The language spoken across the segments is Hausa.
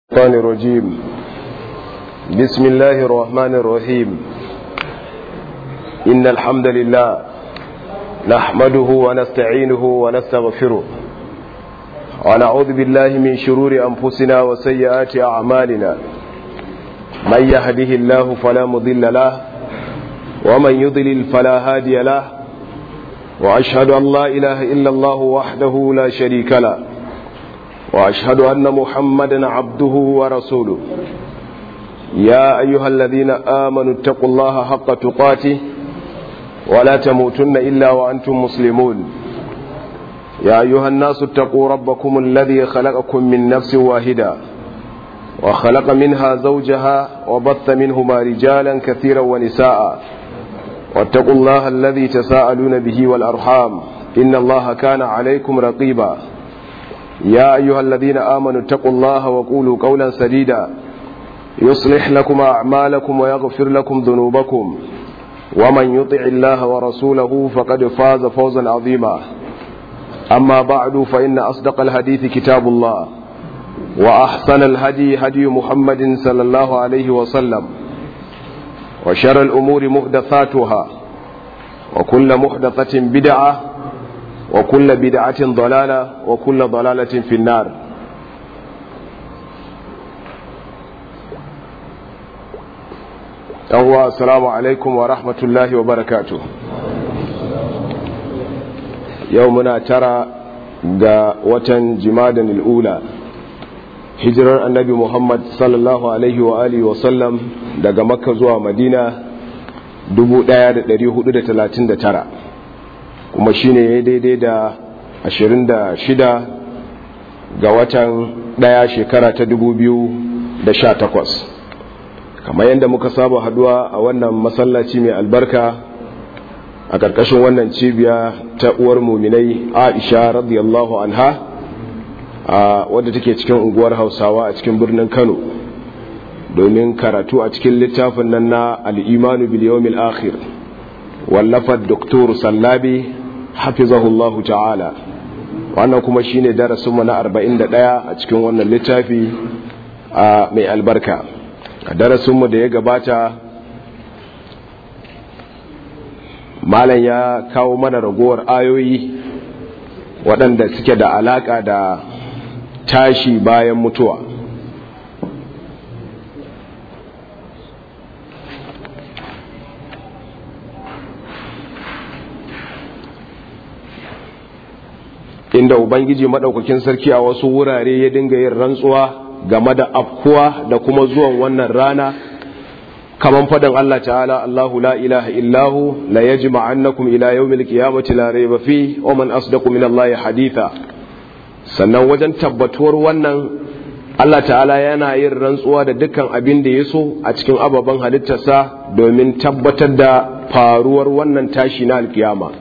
الشيطان الرجيم بسم الله الرحمن الرحيم إن الحمد لله نحمده ونستعينه ونستغفره ونعوذ بالله من شرور أنفسنا وسيئات أعمالنا من يهده الله فلا مضل له ومن يضلل فلا هادي له وأشهد أن لا إله إلا الله وحده لا شريك له وأشهد أن محمدا عبده ورسوله يا أيها الذين آمنوا اتقوا الله حق تقاته ولا تموتن إلا وأنتم مسلمون يا أيها الناس اتقوا ربكم الذي خلقكم من نفس واحدة وخلق منها زوجها وبث منهما رجالا كثيرا ونساء واتقوا الله الذي تساءلون به والأرحام إن الله كان عليكم رقيبا يا أيها الذين آمنوا اتقوا الله وقولوا قولا سديدا يصلح لكم أعمالكم ويغفر لكم ذنوبكم ومن يطع الله ورسوله فقد فاز فوزا عظيما أما بعد فإن أصدق الحديث كتاب الله وأحسن الهدي هدي محمد صلى الله عليه وسلم وشر الأمور محدثاتها وكل محدثة بدعة وكل بدعة ضلالة وكل ضلالة في النار أهو السلام عليكم ورحمة الله وبركاته يومنا ترى ga watan jimadan al'ula hijirar annabi muhammad sallallahu alaihi wa alihi wa sallam daga makka zuwa madina 1439 kuma shine ya daidai da 26 ga watan daya shekara ta 2018 kamar yadda muka saba haduwa a wannan masallaci mai albarka a ƙarƙashin wannan cibiya ta uwar muminai aisha radiyallahu anha a wadda take cikin unguwar hausawa a cikin birnin kano domin karatu a cikin littafin nan na al'imanu biliyomil akhir wallafar doktor sallabi hafizahullahu ta'ala wannan kuma shine darasinmu na 41 a cikin wannan littafi a mai albarka a darasinmu da ya gabata malam ya kawo mana ragowar ayoyi waɗanda suke da alaƙa da tashi bayan mutuwa inda ubangiji madaukakin sarki a wasu wurare ya dinga yin rantsuwa game da afkuwa da kuma zuwan wannan rana kaman fadan Allah ta'ala Allahu la ilaha illahu la yajma'annakum ila yawmil qiyamati la rayba fi wa man asdaqu min Allah haditha sannan wajen tabbatuwar wannan Allah ta'ala yana yin rantsuwa da dukkan abin da ya so a cikin ababen halittarsa domin tabbatar da faruwar wannan tashi na alkiyama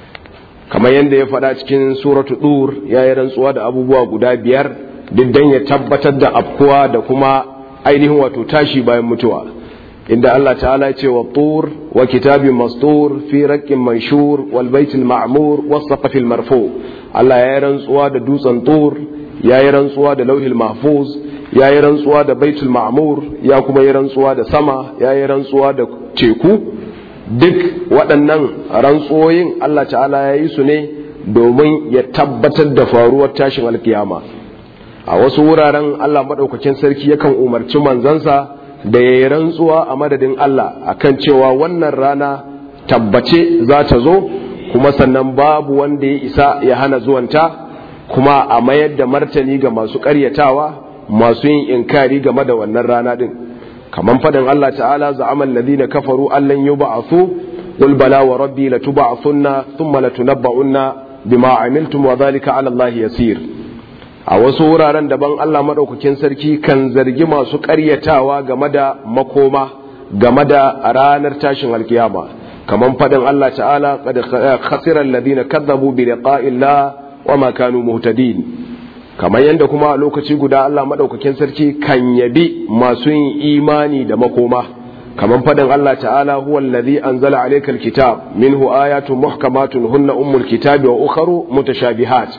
kamar yadda ya faɗa cikin suratu dur ya yi rantsuwa da abubuwa guda biyar diddan ya tabbatar da afkuwa da kuma ainihin wato tashi bayan mutuwa inda Allah ta'ala ya ce wa tur wa kitabin mastur fi raqqin manshur wal baitil ma'mur was saqafil marfu Allah ya yi rantsuwa da dutsen tur ya yi rantsuwa da lauhil mahfuz ya yi rantsuwa da baitul ma'mur ya kuma yi rantsuwa da sama ya yi rantsuwa da teku duk waɗannan rantsuwoyin Allah ta'ala ya yi su ne domin ya tabbatar da faruwar tashin alkiyama a wasu wuraren Allah maɗaukakin sarki yakan umarci manzansa da ya yi rantsuwa a madadin Allah akan cewa wannan rana tabbace za ta zo kuma sannan babu wanda ya isa ya hana zuwanta kuma a mayar da martani ga masu ƙaryatawa masu yin inkari game da wannan rana din kaman fadin Allah ta'ala za'ama alladhina kafaru allan yub'athu qul bala wa rabbi latub'athunna thumma latunabba'unna bima amiltum wa dhalika 'ala Allah yasir a wasu wuraren daban Allah madaukakin sarki kan zargi masu ƙaryatawa game da makoma game da ranar tashin alkiyama kaman fadin Allah ta'ala qad khasira alladhina kadzabu bi liqa'illah wa ma kanu muhtadin kamar yadda kuma a lokaci guda Allah maɗaukakin sarki kan yabi masu yin imani da makoma kamar fadin Allah ta'ala huwa allazi anzala alaykal kitab minhu ayatun muhkamatun hunna ummul kitabi wa ukharu mutashabihat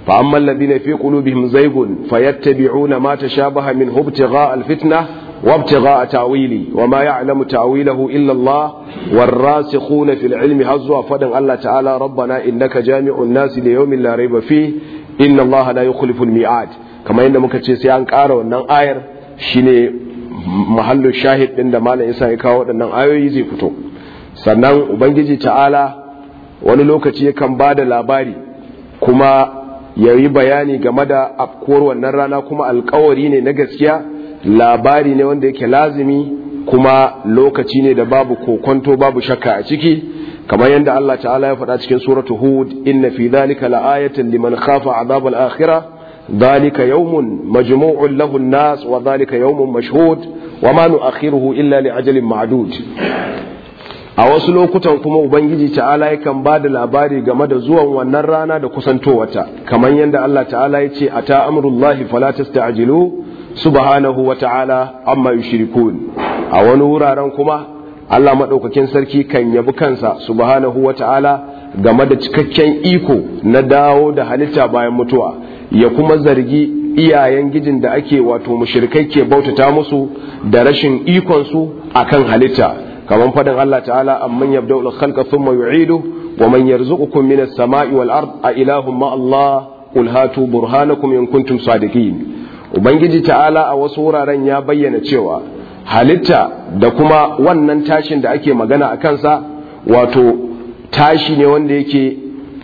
fa amma alladhina fi qulubihim zaygun fayattabi'una ma tashabaha min ibtigha'a al-fitnah وابتغاء تاويلي وما يعلم تاويله الا الله والراسخون في العلم هزوا فدن الله تعالى ربنا انك جامع الناس ليوم لا ريب فيه ان الله لا يخلف الميعاد كما yadda muka ce sai an ƙara wannan ayar shine mahallu shahid din da malam Isa ya kawo waɗannan ayoyi zai fito sannan ubangiji ta'ala wani lokaci yakan ba da labari kuma ya yi bayani game da afkuwar wannan rana kuma alkawari ne na gaskiya labari ne wanda yake lazimi kuma lokaci ne da babu kokonto babu shakka a ciki kamar yadda Allah ta'ala ya faɗa cikin suratu hud inna fi dhalika la'ayatan liman khafa azab al-akhirah dhalika yawmun majmu'un lahu an-nas wa dhalika yawmun mashhud wa ma nu'akhiruhu illa li ajalin ma'dud a wasu lokutan kuma ubangiji ta'ala yakan ba da labari game da zuwan wannan rana da kusantowarta kamar yadda Allah ta'ala ya ce ata amrullahi fala tasta'jilu subhanahu wa ta'ala amma yushrikun a wani wuraren kuma Allah madaukakin sarki kan yabi kansa subhanahu wa ta'ala game da cikakken iko na dawo da halitta bayan mutuwa ya kuma zargi iyayen gijin da ake wato mushrikai ke bautata musu da rashin ikon su akan halitta kamar fadin Allah ta'ala amman yabda'u al-khalqa thumma yu'idu wa man yarzuqukum minas sama'i wal ard a ilahum ma Allah qul hatu burhanakum in kuntum sadiqin ubangiji ta'ala a wasu wuraren ya bayyana cewa halitta da kuma wannan tashin da ake magana a kansa wato tashi ne wanda yake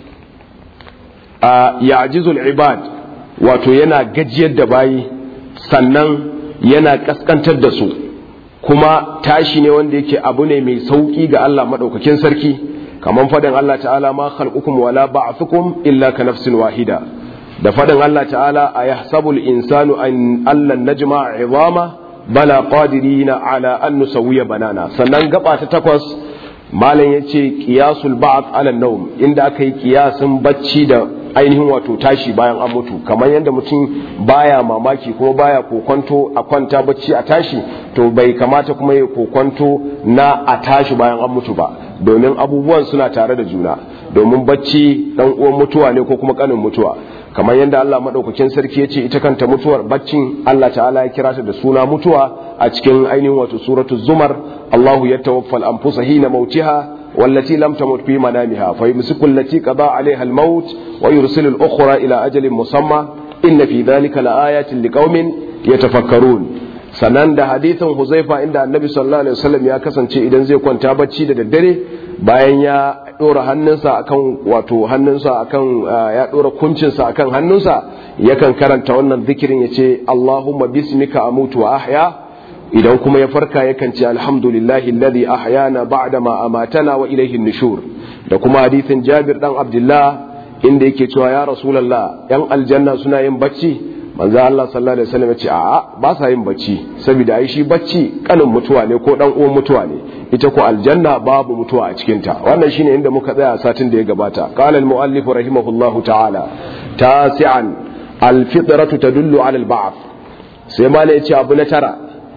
a ya'jizul ibad wato yana gajiyar da bayi sannan yana kaskantar da su kuma tashi ne wanda yake abu ne mai sauki ga Allah madaukakin sarki kamar fadin Allah ta'ala ma khalqukum wala ba'thukum illa ka nafsin wahida da fadin Allah ta'ala a yahsabul insanu an allan najma izama bala qadirina ala an nusawiya banana sannan gaba ta takwas malam yace qiyasul ba'd ala nawm inda aka yi qiyasin bacci da ainihin wato tashi bayan an mutu kamar yadda mutum baya mamaki kuma baya kokonto a kwanta bacci a tashi to bai kamata kuma ya kokonto na a tashi bayan an mutu ba domin abubuwan suna tare da juna domin bacci dan uwan mutuwa ne ko kuma kanin mutuwa kamar yadda Allah madaukakin sarki ya ce ita kanta mutuwar baccin Allah ta'ala ya kira ta da suna mutuwa a cikin ainihin wato suratu zumar Allahu yatawaffa al-anfusa hina mautiha والتي لم تمت في منامها فيمسك التي قضى عليها الموت ويرسل الأخرى إلى أجل مسمى إن في ذلك لآيات لقوم يتفكرون sannan da hadithin huzaifa inda annabi sallallahu alaihi wasallam ya kasance idan zai kwanta bacci da daddare bayan ya dora hannunsa akan wato hannunsa akan ya dora kuncinsa akan hannunsa yakan karanta wannan zikirin yace Allahumma bismika amutu wa ahya idan kuma ya farka yakan ce alhamdulillahi alladhi ahyana ba'da ma amatana wa ilayhi nushur da kuma hadithin Jabir dan Abdullah inda yake cewa ya Rasulullah yan aljanna suna yin bacci manzo Allah sallallahu alaihi wasallam ya ce a'a ba sa yin bacci saboda ai shi bacci kanin mutuwa ne ko dan uwan mutuwa ne ita ko aljanna babu mutuwa a cikin ta wannan shine inda muka tsaya satin da ya gabata qala al muallif rahimahullahu ta'ala tasi'an al fitratu tadullu ala al ba'th sai malai ya ce abu na tara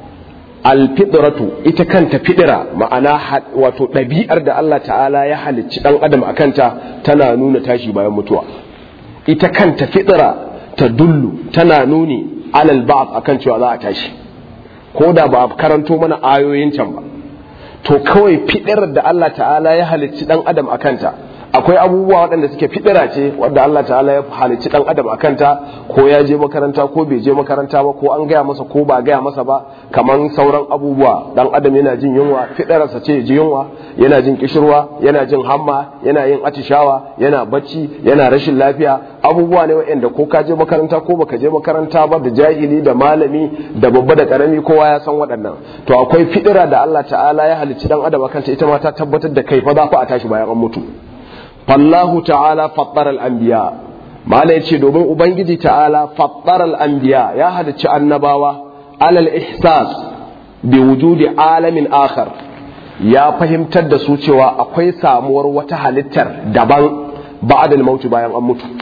alfitratu ita kanta fidira ma'ana wato ɗabi'ar da Allah ta'ala ya halicci ɗan adam a kanta tana nuna tashi bayan mutuwa ita kanta fidira ta dullu tana nuni alal ba'd akan cewa za a tashi ko da ba karanto mana ayoyin can ba to kawai fidirar da Allah ta'ala ya halicci ɗan adam a kanta akwai abubuwa waɗanda suke fidira ce wadda Allah ta'ala ya halicci dan adam a kanta ko ya je makaranta ko bai je makaranta ba ko an gaya masa ko ba gaya masa ba kamar sauran abubuwa dan adam yana jin yunwa fidirarsa ce ji yunwa yana jin kishirwa yana jin hamma yana yin atishawa yana bacci yana rashin lafiya abubuwa ne waɗanda ko ka je makaranta ko baka je makaranta ba da jahili da malami da babba da karami kowa ya san waɗannan to akwai fidira da Allah ta'ala ya halicci dan adam a kanta ita ma ta tabbatar da kai fa za ku a tashi bayan an mutu fallahu ta'ala fattar al'ambiya mala ya ce domin ubangiji ta'ala fattar al'ambiya ya halicci annabawa alal ihsas bi wujudi alamin akhar ya fahimtar da su cewa akwai samuwar wata halittar daban ba'adal mauti bayan an mutu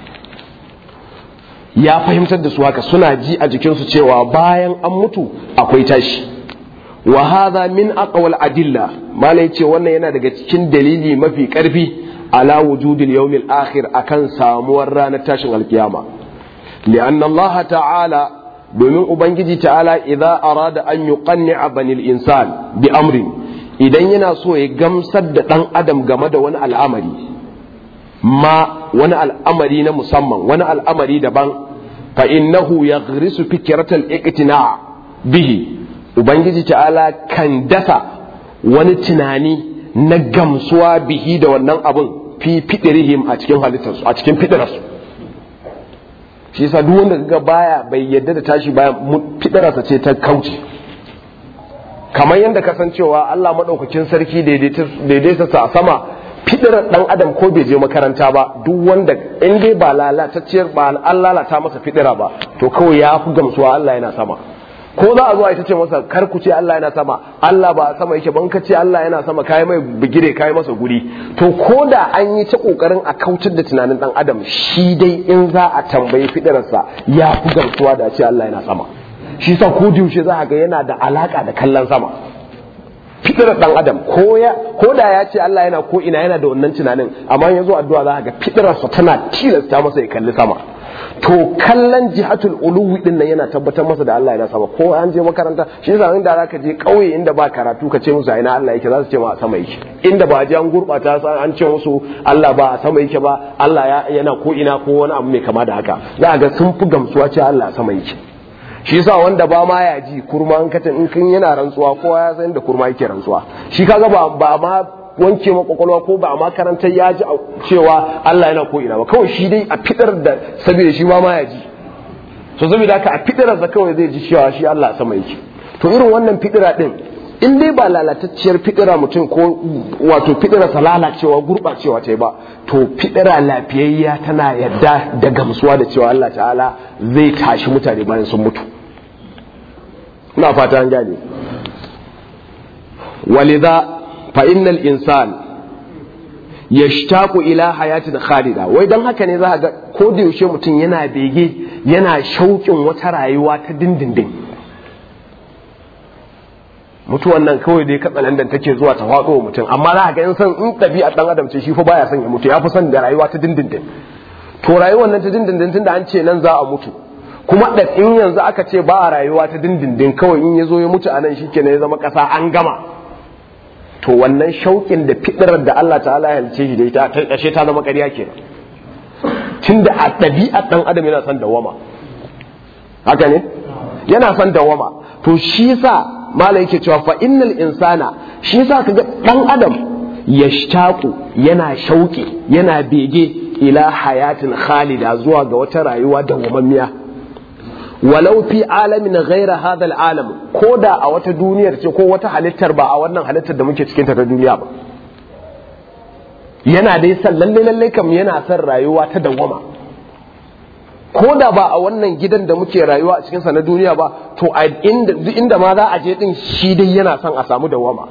ya fahimtar da su haka suna ji a jikinsu cewa bayan an mutu akwai tashi wa hadha min aqwal adilla mala ya ce wannan yana daga cikin dalili mafi karfi ala wujudil yawmil akhir akan samuwar ranar tashin alkiyama li'anna Allah ta'ala domin ubangiji ta'ala idza arada an yuqanni'a banil insan bi amrin idan yana so ya gamsar da dan adam game da wani al'amari ma wani al'amari na musamman wani al'amari daban fa innahu yaghrisu fikratal iqtina' bihi ubangiji ta'ala kan dasa wani tunani na gamsuwa bihi da wannan abun fi fidirihim a cikin halittarsu a cikin fidirarsu shi yasa duk wanda ga baya bai yadda da tashi baya fidirarsa ce ta kauce kamar yadda kasancewa Allah madaukakin sarki daidaita sa a sama fidirar dan adam ko bai je makaranta ba duk wanda in dai ba lalatacciyar ba an lalata masa fidira ba to kawai ya fi gamsuwa Allah yana sama ko za a zo a ita ce masa kar ku ce Allah yana sama Allah ba sama yake ban ka ce Allah yana sama kai mai bigire kai masa guri to ko da an yi ta kokarin a kautar da tunanin dan adam shi dai in za a tambayi fidirarsa ya fi gamsuwa da ce Allah yana sama shi sa ko yaushe za a ga yana da alaka da kallon sama fidirar dan adam ko ya ko da ya ce Allah yana ko ina yana da wannan tunanin amma yanzu addu'a za a ga fidirarsa tana tilasta masa ya kalli sama to kallon jihatul uluwi din nan yana tabbatar masa da Allah yana sama ko an je makaranta shi yasa inda zaka je kauye inda ba karatu ka ce musu ina Allah yake za su ce ma a sama yake inda ba je an gurbata an ce musu Allah ba a sama yake ba Allah yana ko ina ko wani abu mai kama da haka za ga sun fi gamsuwa ce Allah a sama yake shi yasa wanda ba ma ya ji kurma an katin in kin yana rantsuwa kowa ya san da kurma yake rantsuwa shi kaga ba ba ma wanke makwakwalwa ko ba a makarantar ya ji cewa Allah yana ko ina ba kawai shi dai a fitar da saboda shi ma ma ya ji so saboda haka a fitar da kawai zai ji cewa shi Allah sama yake to irin wannan fitira din in dai ba lalatacciyar fitira mutum ko wato fitira sa lalacewa gurbacewa ta ba to fitira lafiyayya tana yadda da gamsuwa da cewa Allah ta'ala zai tashi mutane bayan sun mutu ina fata an gane walidha fa innal insan yashtaqu ila hayatin khalida wai dan haka ne za ga ko da yaushe mutum yana bege yana shauƙin wata rayuwa ta dindindin mutuwan nan kawai dai katsalandan take zuwa ta faɗo wa mutum amma za ga in san in ɗabi'a ɗan adam ce shi fa baya son ya mutu ya fi son da rayuwa ta dindindin to rayuwar nan ta dindindin tunda an ce nan za a mutu kuma da in yanzu aka ce ba a rayuwa ta dindindin kawai in ya zo ya mutu a nan shi ya zama ƙasa an gama to wannan shauƙin da fiɗirar da Allah ta'ala ya halice shi da ita ta ƙashe ta zama ƙarya kenan tunda a ɗabi'ar ɗan adam yana son dawama haka ne yana son dawama to shi sa malai yake cewa fa innal insana shi sa kaga ɗan adam yashtaqu yana shauƙi yana bege ila hayatin khalida zuwa ga wata rayuwa dawwamammiya walau fi alamin ghaira hadha alalam ko da a wata duniyar ce ko wata halittar ba a wannan halittar da muke cikin ta ta duniya ba yana dai san lalle lalle kam yana son rayuwa ta dawwama ko da ba a wannan gidan da muke rayuwa a cikin sa na duniya ba to a inda inda ma za a je din shi dai yana son a samu dawwama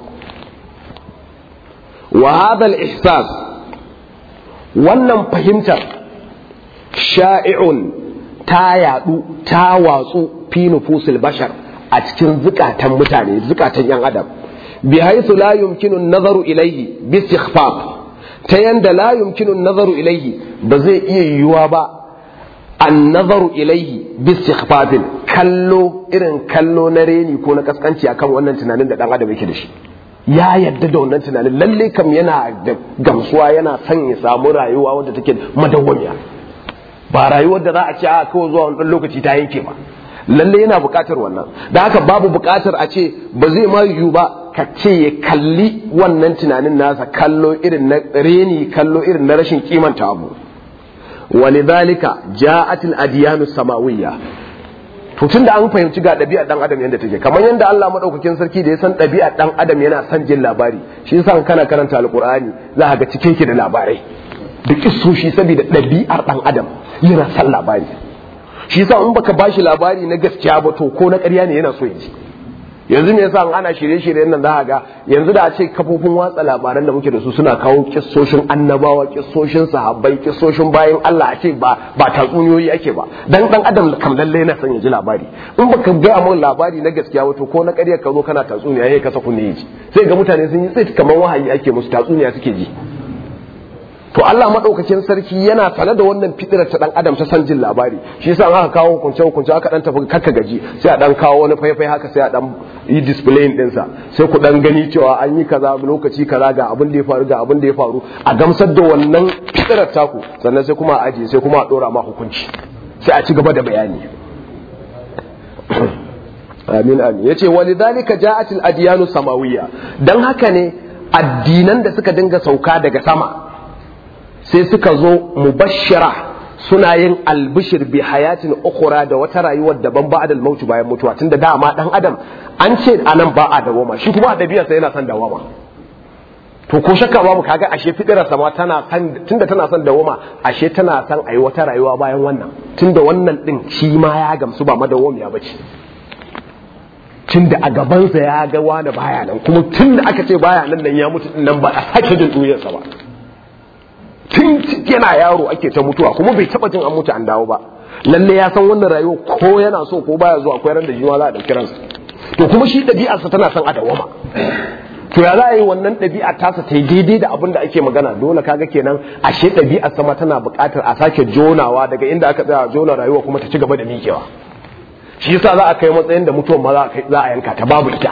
wa hadha al-ihsas wannan fahimtar sha'i'un ta yadu ta watsu fi nufusil bashar a cikin zukatan mutane zukatan yan adam bi haythu la yumkinu an-nazaru ilayhi bi istighfaf ta yanda la yumkinu an-nazaru ilayhi ba zai iya yiwuwa ba an-nazaru ilayhi bi istighfafin kallo irin kallo na reni ko na kaskanci akan wannan tunanin da dan adam yake da shi ya yadda da wannan tunanin lalle kam yana da gamsuwa yana son ya samu rayuwa wadda take madawwamiya ba rayuwar da za a ce a kawai zuwa wani lokaci ta yanke ba lalle yana buƙatar wannan da haka babu buƙatar a ce ba zai ma yiwu ba ka ce ya kalli wannan tunanin nasa kallo irin na reni kallo irin na rashin kimanta abu walidhalika ja'at al-adyanu samawiyya to tun da an fahimci ga ɗabi'ar ɗan adam yadda take kamar yadda Allah madaukakin sarki da ya san ɗabi'ar ɗan adam yana son jin labari shi yasa kana karanta alqur'ani za ka ga cike ki da labarai da kissoshi saboda ɗabi'ar ɗan adam yana son labari shi yasa in baka bashi labari na gaskiya ba to ko na ƙarya ne yana so ya ji yanzu me yasa ana shirye-shiryen nan za ga yanzu da a ce kafofin watsa labaran da muke da su suna kawo kissoshin annabawa kissoshin sahabbai kissoshin bayan Allah a ce ba ba tatsuniyoyi ake ba dan dan adam kam lalle na son ya ji labari in baka ga mun labari na gaskiya wato ko na ƙarya ka zo kana tatsuniya yayi ka saku ne ji sai ga mutane sun yi tsit kamar wahayi ake musu tatsuniya suke ji to Allah madaukakin sarki yana sane da wannan fitirar ta dan adam ta san jin labari shi yasa aka kawo hukunce hukunce aka dan tafi kakka gaji sai a dan kawo wani faifai haka sai a dan yi display din sa sai ku dan gani cewa an yi kaza lokaci kaza ga abin da ya faru ga abin da ya faru a gamsar da wannan fitirar taku sannan sai kuma a ajiye sai kuma a dora ma hukunci sai a ci gaba da bayani amin amin yace walidhalika ja'at al-adyanu samawiyya dan haka ne addinan da suka dinga sauka daga sama sai suka zo mubashshira suna yin albishir bi hayatin ukhra da wata rayuwar daban ba da mautu bayan mutuwa tunda dama dan adam an ce anan ba a dawoma shi kuma adabiya sai yana son dawoma to ko shakka babu kaga ashe fidira sama tana san tunda tana son dawoma ashe tana son ayi wata rayuwa bayan wannan tunda wannan din shi ma ya gamsu ba madawwamiya bace tunda a gabansa ya ga wani baya nan kuma tunda aka ce baya nan nan ya mutu nan ba a sake jin duniyarsa ba tun yana yaro ake ta mutuwa kuma bai taba jin an mutu an dawo ba lalle ya san wannan rayuwa ko yana so ko baya zuwa akwai ran da jiwa za a dauki ransa to kuma shi ɗabi'arsa tana son a dawama to ya za a yi wannan ɗabi'a tasa ta yi daidai da abin da ake magana dole kaga kenan ashe ɗabi'ar sama tana buƙatar a sake jonawa daga inda aka tsaya jona rayuwa kuma ta ci gaba da miƙewa shi yasa za a kai matsayin da mutuwan ma za a yanka ta babu ita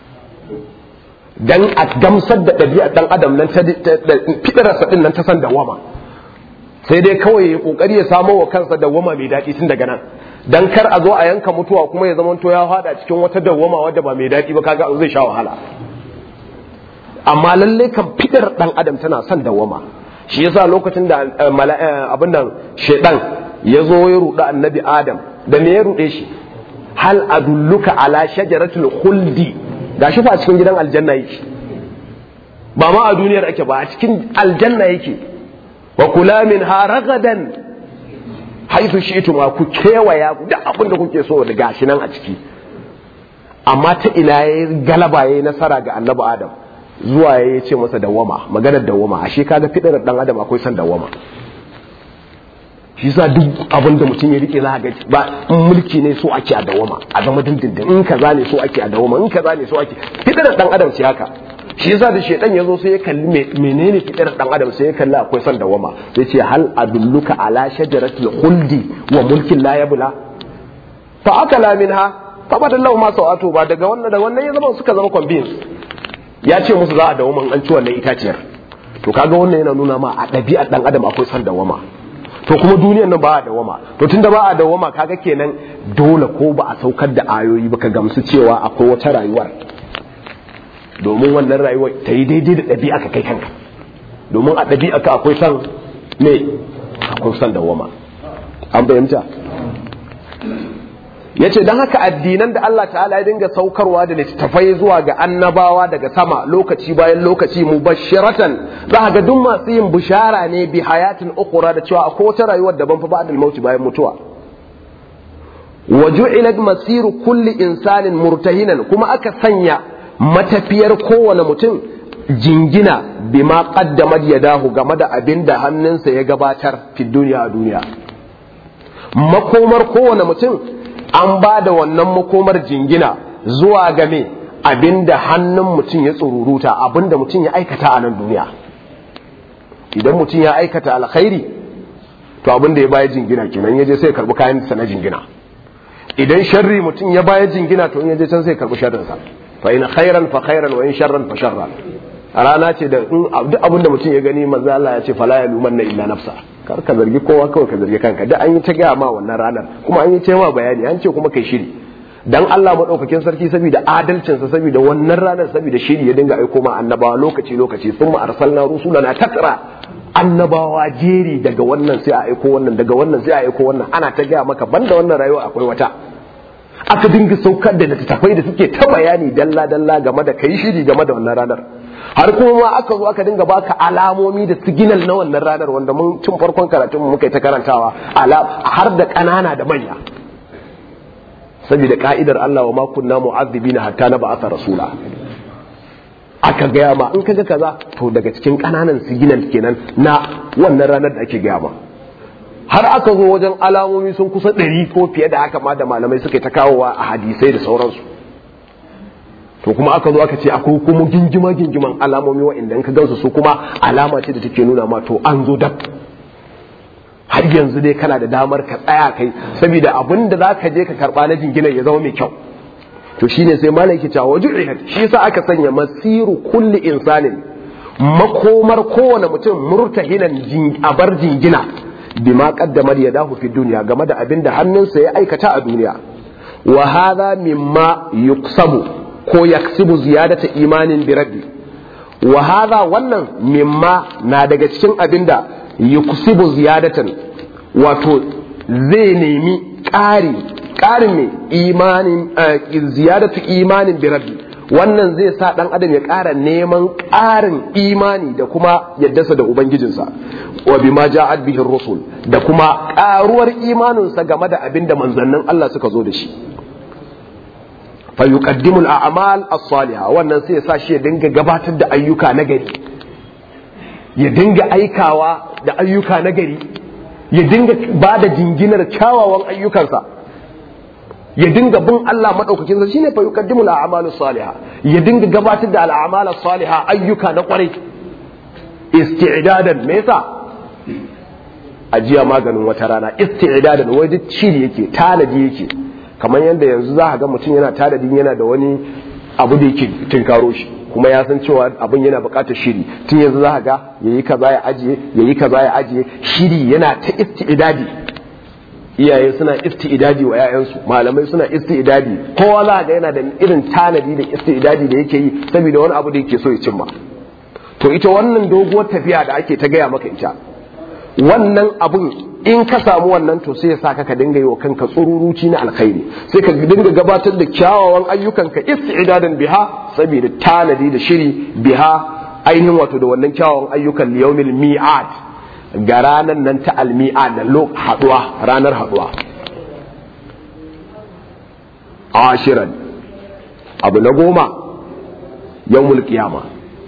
dan a gamsar da ɗabi'ar ɗan adam nan ta fitararsa ɗin nan ta san dawama sai dai kawai ya kokari ya samo wa kansa dawama mai daɗi tun daga nan dan kar a zo a yanka mutuwa kuma ya zama to ya fada cikin wata dawama wadda ba mai daɗi ba kaga zai sha wahala amma lalle kan fitar ɗan adam tana son dawama shi yasa lokacin da abin nan shaidan ya zo ya ruɗa annabi adam da me ya ruɗe shi hal adulluka ala shajaratul khuldi gashi fa a cikin gidan aljanna yake ba ma a duniyar ake ba a cikin aljanna yake wa kula min ha ragadan haifu shi'tu ma ku kewaya da abin da kuke so da gashi nan a ciki amma ta ina yayi galaba yayi nasara ga annabi adam zuwa ya ce masa dawama maganar dawama ashe kaga fidar dan adam akwai san dawama shi sa duk abin da mutum ya rike za ga ba in mulki ne so ake a dawama a zama dindindin in kaza ne so ake a dawama in kaza ne so ake fidar dan adam ce haka shi yasa da shedan yazo sai ya kalli menene fidar dan adam sai ya kalli akwai san dawama sai ce hal adulluka ala shajaratil khuldi wa mulkin la yabla fa akala minha fa badallahu ma sawatu ba daga wannan da wannan ya zama suka zama convince ya ce musu za a dawama an ci wannan itaciyar to kaga wannan yana nuna ma a ɗabi'ar dan adam akwai san dawama to kuma duniyar nan ba a dawama to tunda ba a dawama kaga kenan dole ko ba a saukar da ayoyi ba ka gamsu cewa akwai wata rayuwar domin wannan rayuwar ta yi daidai da ɗabi'a ka kai kanka domin a ɗabi'a ka akwai san ne akwai san dawama an bayyanta ya ce don haka addinan da Allah ta'ala ya dinga saukarwa da littattafai zuwa ga annabawa daga sama lokaci bayan lokaci mubashiratan za ga duk masu yin bishara ne bi hayatin ukura da cewa akwai wata rayuwar daban fa ba'dal mauti bayan mutuwa wa ju'ilat masiru kulli insanin murtahinan kuma aka sanya matafiyar kowane mutum jingina bima qaddamat yadahu game da abin da hannunsa ya gabatar fi duniya a duniya makomar kowane mutum an ba da wannan makomar jingina zuwa game abinda hannun mutum ya tsururuta abinda mutum ya aikata a nan duniya idan mutum ya aikata alkhairi to abinda ya baya jingina kenan ya je sai karbi kayan sa na jingina idan sharri mutum ya baya jingina to in ya je can sai karbi sharrin sa fa in khairan fa khairan wa in sharran fa sharran a rana ce da duk abinda mutum ya gani manzo Allah ya ce fala yalumanna illa nafsa kar ka zargi kowa kawai ka zargi kanka da an yi ta gaya ma wannan ranar kuma an yi ta ma bayani an ce kuma kai shiri dan Allah madaukakin sarki saboda adalcinsa saboda wannan ranar saboda shiri ya dinga aiko ma annabawa lokaci lokaci sun ma arsalna rusulana tatra annabawa jeri daga wannan sai a aiko wannan daga wannan sai a aiko wannan ana ta gaya maka banda wannan rayuwa akwai wata aka dinga saukar da littattafai da suke ta bayani dalla dalla game da kai shiri game da wannan ranar har kuma ma aka zo aka dinga baka alamomi da siginal na wannan ranar wanda mun tun farkon karatun muka yi ta karantawa har da ƙanana da manya saboda ka'idar Allah wa ma kunna mu'azzibina hatta na ba'atha rasula aka gaya ma in kaga kaza to daga cikin ƙananan siginal kenan na wannan ranar da ake gaya ma har aka zo wajen alamomi sun kusa ɗari ko fiye da haka ma da malamai suka yi ta kawowa a hadisai da sauransu to kuma aka zo aka ce akwai kuma gingima gingiman alamomi wa'inda in ka gansu su kuma alama ce da take nuna ma to an zo dab har yanzu dai kana da damar ka tsaya kai saboda abin da za ka je ka karba na jinginar ya zama mai kyau to shine sai malam yake cewa waju'ihat shi yasa aka sanya masiru kulli insanin makomar kowane mutum murtahinan a bar jingina bima qaddamar yadahu fi dunya game da abin da hannunsa ya aikata a duniya wa hadha mimma yuksabu ko yaksibu ziyadata imanin bi rabbi wa hadha wannan mimma na daga cikin abin da yuksibu ziyadatan wato zai nemi ƙari ƙarin mai imanin ziyadatu imanin bi rabbi wannan zai sa ɗan adam ya ƙara neman ƙarin imani da kuma yaddasa da ubangijinsa wa bima ja'at bihi rusul da kuma ƙaruwar imaninsa game da abin da manzannin Allah suka zo da shi fa yuqaddimul a'mal as-salihah wannan sai ya sa shi ya dinga gabatar da ayyuka na gari ya dinga aikawa da ayyuka na gari ya dinga ba da jinginar kyawawan ayyukansa ya dinga bin Allah madaukakin sa shine fa yuqaddimul a'malus salihah ya dinga gabatar da al'amalus salihah ayyuka na kwarai isti'dadan me yasa ajiya maganin wata rana isti'dadan wai duk shiri yake tanadi yake kamar yadda yanzu za ka ga mutum yana tanadin yana da wani abu da yake tinkaro shi kuma ya san cewa abin yana buƙatar shiri tun yanzu za ka ga yayi kaza ya ajiye yayi kaza ya ajiye shiri yana ta isti'dadi iyaye suna isti'dadi wa 'ya'yansu malamai suna isti'dadi kowa za ga yana da irin tanadi da isti'dadi da yake yi saboda wani abu da yake so ya cimma to ita wannan doguwar tafiya da ake ta gaya maka ita wannan abun in ka samu wannan to sai ya sa ka dinga yi wa kanka tsururuci na alkhairi sai ka dinga gabatar da kyawawan ayyukanka isti'dadan biha saboda tanadi da shiri biha ainihin wato da wannan kyawawan ayyukan liyawmil mi'ad ga ranar nan ta almi'ad da lok haduwa ranar haduwa ashiran abu na goma yawmul qiyama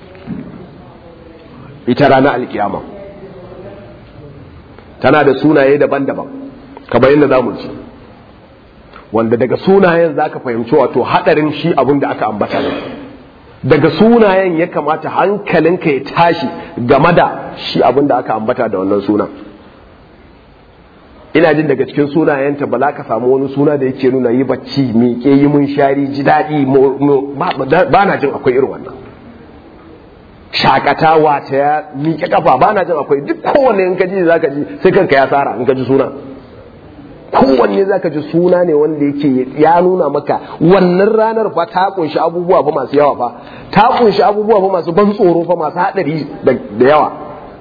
ita ranar alkiyama tana da sunaye daban-daban kamar yadda za mu ci wanda daga sunayen za ka fahimci wato haɗarin shi abin da aka ambata daga sunayen ya kamata hankalinka ya tashi game da shi abin da aka ambata da wannan sunan ina jin daga cikin sunayenta ba za ka samu wani suna da yake nuna yi bacci miƙe yi mun shari ji daɗi ba na jin akwai irin wannan shakatawa ta ya miƙe kafa ba na jin akwai duk kowanne in ka ji za ka ji sai kanka ya tsara in ka ji suna kowanne za ka ji suna ne wanda yake ya nuna maka wannan ranar fa ta kunshi abubuwa fa masu yawa fa ta kunshi abubuwa fa masu ban tsoro fa masu haɗari da yawa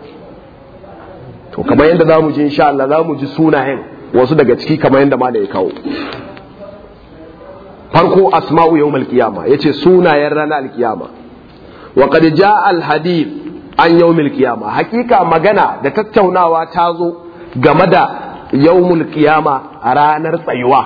to kamar yadda za mu ji insha Allah za mu ji sunayen wasu daga ciki kamar yadda ma da ya kawo farko asma'u yawmal qiyama yace sunayen ranar alkiyama وقد جاء الحديث عن يوم القيامة حقيقة مغانا da tattaunawa ta zo game da yawmul qiyama a ranar tsayuwa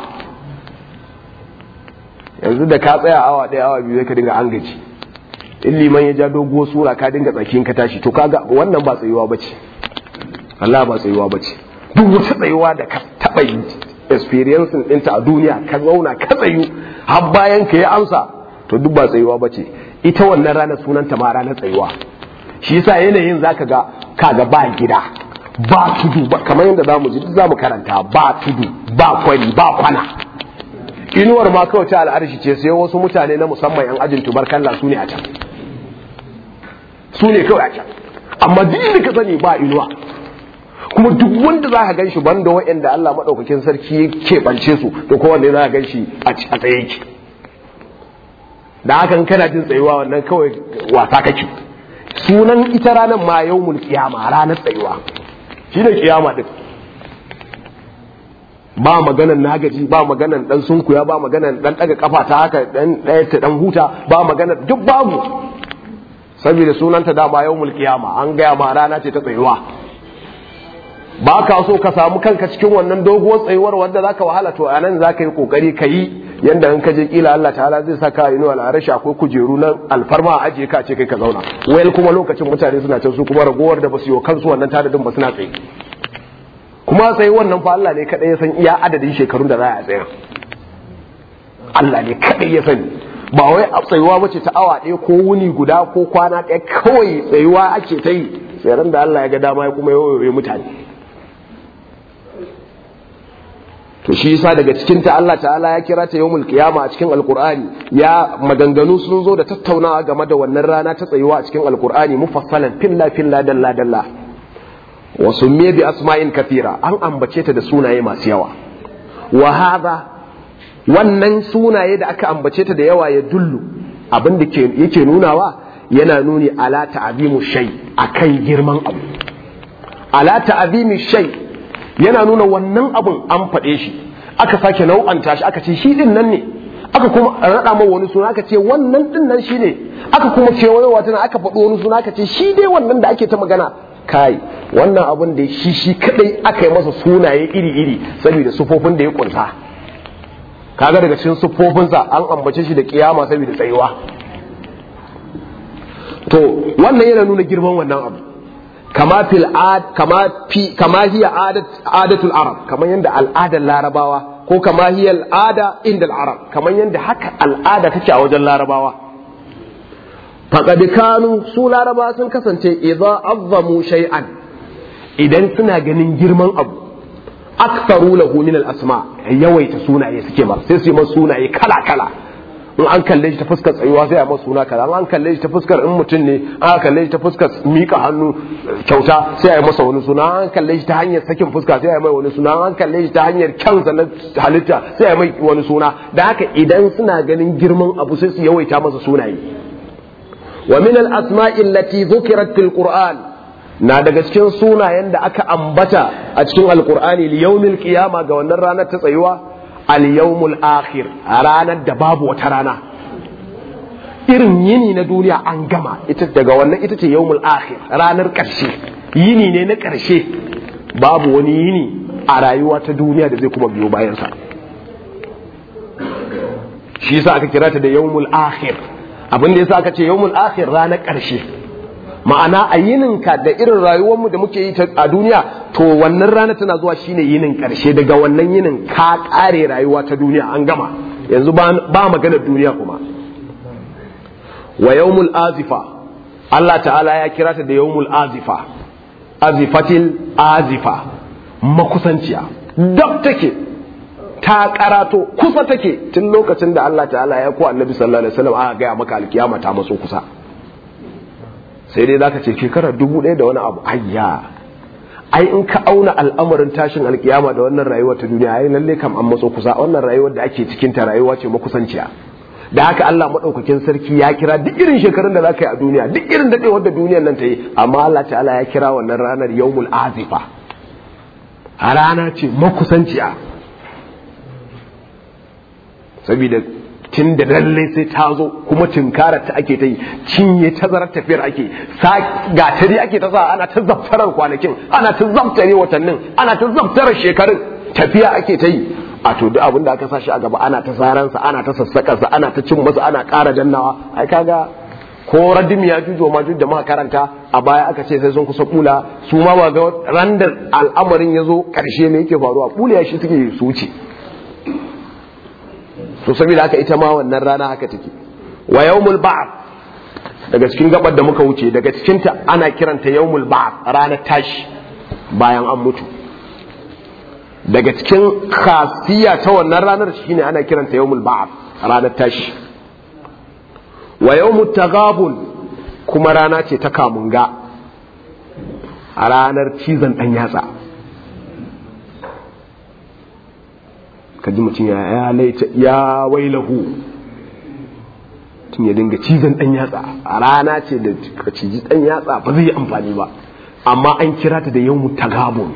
yanzu da ka tsaya awa ɗaya awa biyu ka dinga an gaji in liman ya ja dogo sura ka dinga tsakin ka tashi to kaga wannan ba tsayuwa bace Allah ba tsayuwa bace duk wata tsayuwa da ka taɓa yi experience ɗinta a duniya ka zauna ka tsayu har bayan ka yi amsa to duk ba tsayuwa bace ita wannan ranar sunanta ma ranar tsayuwa shi yasa yanayin zaka ga kaga ba gida ba tudu ba kamar yadda zamu ji zamu karanta ba tudu ba kwari ba kwana inuwar ma kawai ta al'arshi ce sai wasu mutane na musamman yan ajin tubarkalla su ne a can su ne kawai a can amma duk da ka sani ba inuwa kuma duk wanda za ka gan shi banda wa'anda Allah maɗaukakin sarki ya keɓance su to kowanne za ka gan shi a tsaye yake da hakan kana jin tsayuwa wannan kawai wasa kake sunan ita ranar ma yawmul qiyama ranar tsayuwa shi ne kiyama din ba maganan nagaji ba maganan dan sunkuya ba maganan dan daga kafa ta haka dan daya ta dan huta ba maganan duk babu saboda sunanta da ba yawmul qiyama an gaya ma rana ce ta tsayuwa ba ka so ka samu kanka cikin wannan doguwar tsayuwar wanda zaka wahala to anan zaka yi kokari ka yi yanda in ka je kila Allah ta'ala zai saka inu al'arashi akwai kujeru nan alfarma a ajiye ka ce kai ka zauna wayal kuma lokacin mutane suna can su kuma ragowar da basu yi kansu wannan tadadin ba suna tsaye kuma sai wannan fa Allah ne kadai ya san iya adadin shekarun da za a tsaya Allah ne kadai ya sani ba wai a tsayuwa bace ta awa ɗaya ko wuni guda ko kwana ɗaya kawai tsayuwa ake ta yi sai ran da Allah ya ga dama ya kuma yawaye mutane to shi yasa daga cikin ta Allah ta'ala ya kira ta yawmul qiyama a cikin alqur'ani ya maganganu sun zo da tattaunawa game da wannan rana ta tsayuwa a cikin alqur'ani mufassalan filla filla dalla dalla wa summiya bi asma'in kathira an ambace ta da sunaye masu yawa wa hadha wannan sunaye da aka ambace ta da yawa ya dullu abin da yake nunawa yana nuni ala ta'azimu shay akan girman abu ala ta'azimi shay yana nuna wannan abun an faɗe shi aka sake nau'anta shi aka ce shi din nan ne aka kuma raɗa ma wani suna aka ce wannan din nan shi ne aka kuma kewayowa tana aka faɗo wani suna aka ce shi dai wannan da ake ta magana kai wannan abun da shi shi kadai aka yi masa sunaye iri-iri saboda sufofin da ya kunsa kaga daga cikin sufofinsa an ambace shi da kiyama saboda tsayuwa to wannan yana nuna girman wannan abu kama fil ad kama fi kama hiya adat adatul arab kaman yanda al'adar larabawa ko kama hiya al'ada inda arab kaman yanda haka al'ada take a wajen larabawa faqad kanu su larabawa sun kasance idza azzamu shay'an idan suna ganin girman abu aktaru lahu min al-asma yawaita sunaye suke ba sai su yi masa sunaye kala kala in an kalle shi ta fuskar tsayuwa sai a masa suna kaza an kalle shi ta fuskar in mutum ne an kalle shi ta fuskar mika hannu kyauta sai a yi masa wani suna an kalle shi ta hanyar sakin fuska sai a yi mai wani suna an kalle shi ta hanyar kyansa na halitta sai a yi mai wani suna da haka idan suna ganin girman abu sai su yawaita masa sunaye wa min al-asma'i allati dhukirat fil qur'an na daga cikin sunayen da aka ambata a cikin alqur'ani li yawmil qiyama ga wannan ranar ta tsayuwa al-yawmul akhir ranar da babu wata rana irin yini na duniya an gama ita daga wannan ita ce yawmul akhir ranar ƙarshe yini ne na ƙarshe babu wani yini a rayuwa ta duniya da zai kuma biyo bayansa shi yasa aka kira ta da yawmul akhir abin da yasa aka ce yawmul akhir ranar ƙarshe ma'ana a yininka da irin rayuwarmu da muke yi a duniya to wannan rana tana zuwa shine yinin karshe daga wannan yinin ka kare rayuwa ta duniya an gama yanzu ba maganar duniya kuma wa yawmul azifa Allah ta'ala ya kira ta da yawmul azifa azifatil azifa makusanciya dab take ta karato kusa take tun lokacin da Allah ta'ala ya ko annabi sallallahu alaihi wasallam aka gaya maka alkiyama ta matso kusa sai dai zaka ce shekara dubu ɗaya da wani abu ayya ai in ka auna al'amarin tashin alkiyama da wannan rayuwar ta duniya ai lalle kam an matso kusa wannan rayuwar da ake cikin ta rayuwa ce makusanciya da haka Allah madaukakin sarki ya kira duk irin shekarun da zaka yi a duniya duk irin dadewar da duniyar nan ta yi amma Allah ta'ala ya kira wannan ranar yawmul azifa a rana ce makusanciya saboda tun da lalle sai ta zo kuma tunkarar ta ake ta yi cinye tazarar tafiyar ake gatari ake ta sa ana ta zaftarar kwanakin ana ta zaftare watannin ana ta zaftarar shekarun tafiya ake ta yi a to duk abin da aka sa shi a gaba ana ta saransa ana ta sassakarsa ana ta cin masa ana ƙara dannawa ai kaga ko radim ya jujo ma da muka karanta a baya aka ce sai sun kusa kula su ma ba ga ran da al'amarin ya zo ƙarshe me yake faruwa kula shi suke su wuce to saboda haka ita ma wannan rana haka take wa yawmul ba'th daga cikin gabar da muka wuce daga cikin ta ana kiranta yawmul ba'th ranar tashi bayan an mutu daga cikin khasiya ta wannan ranar shine ana kiranta yawmul ba'th ranar tashi wa yawmut taghabun kuma rana ce ta kamunga a ranar cizon dan yatsa ka ji mutum ya laita ya wailahu tun ya dinga cizon dan yatsa a rana ce da ka ciji dan yatsa ba zai yi amfani ba amma an kira ta da yawmu tagabun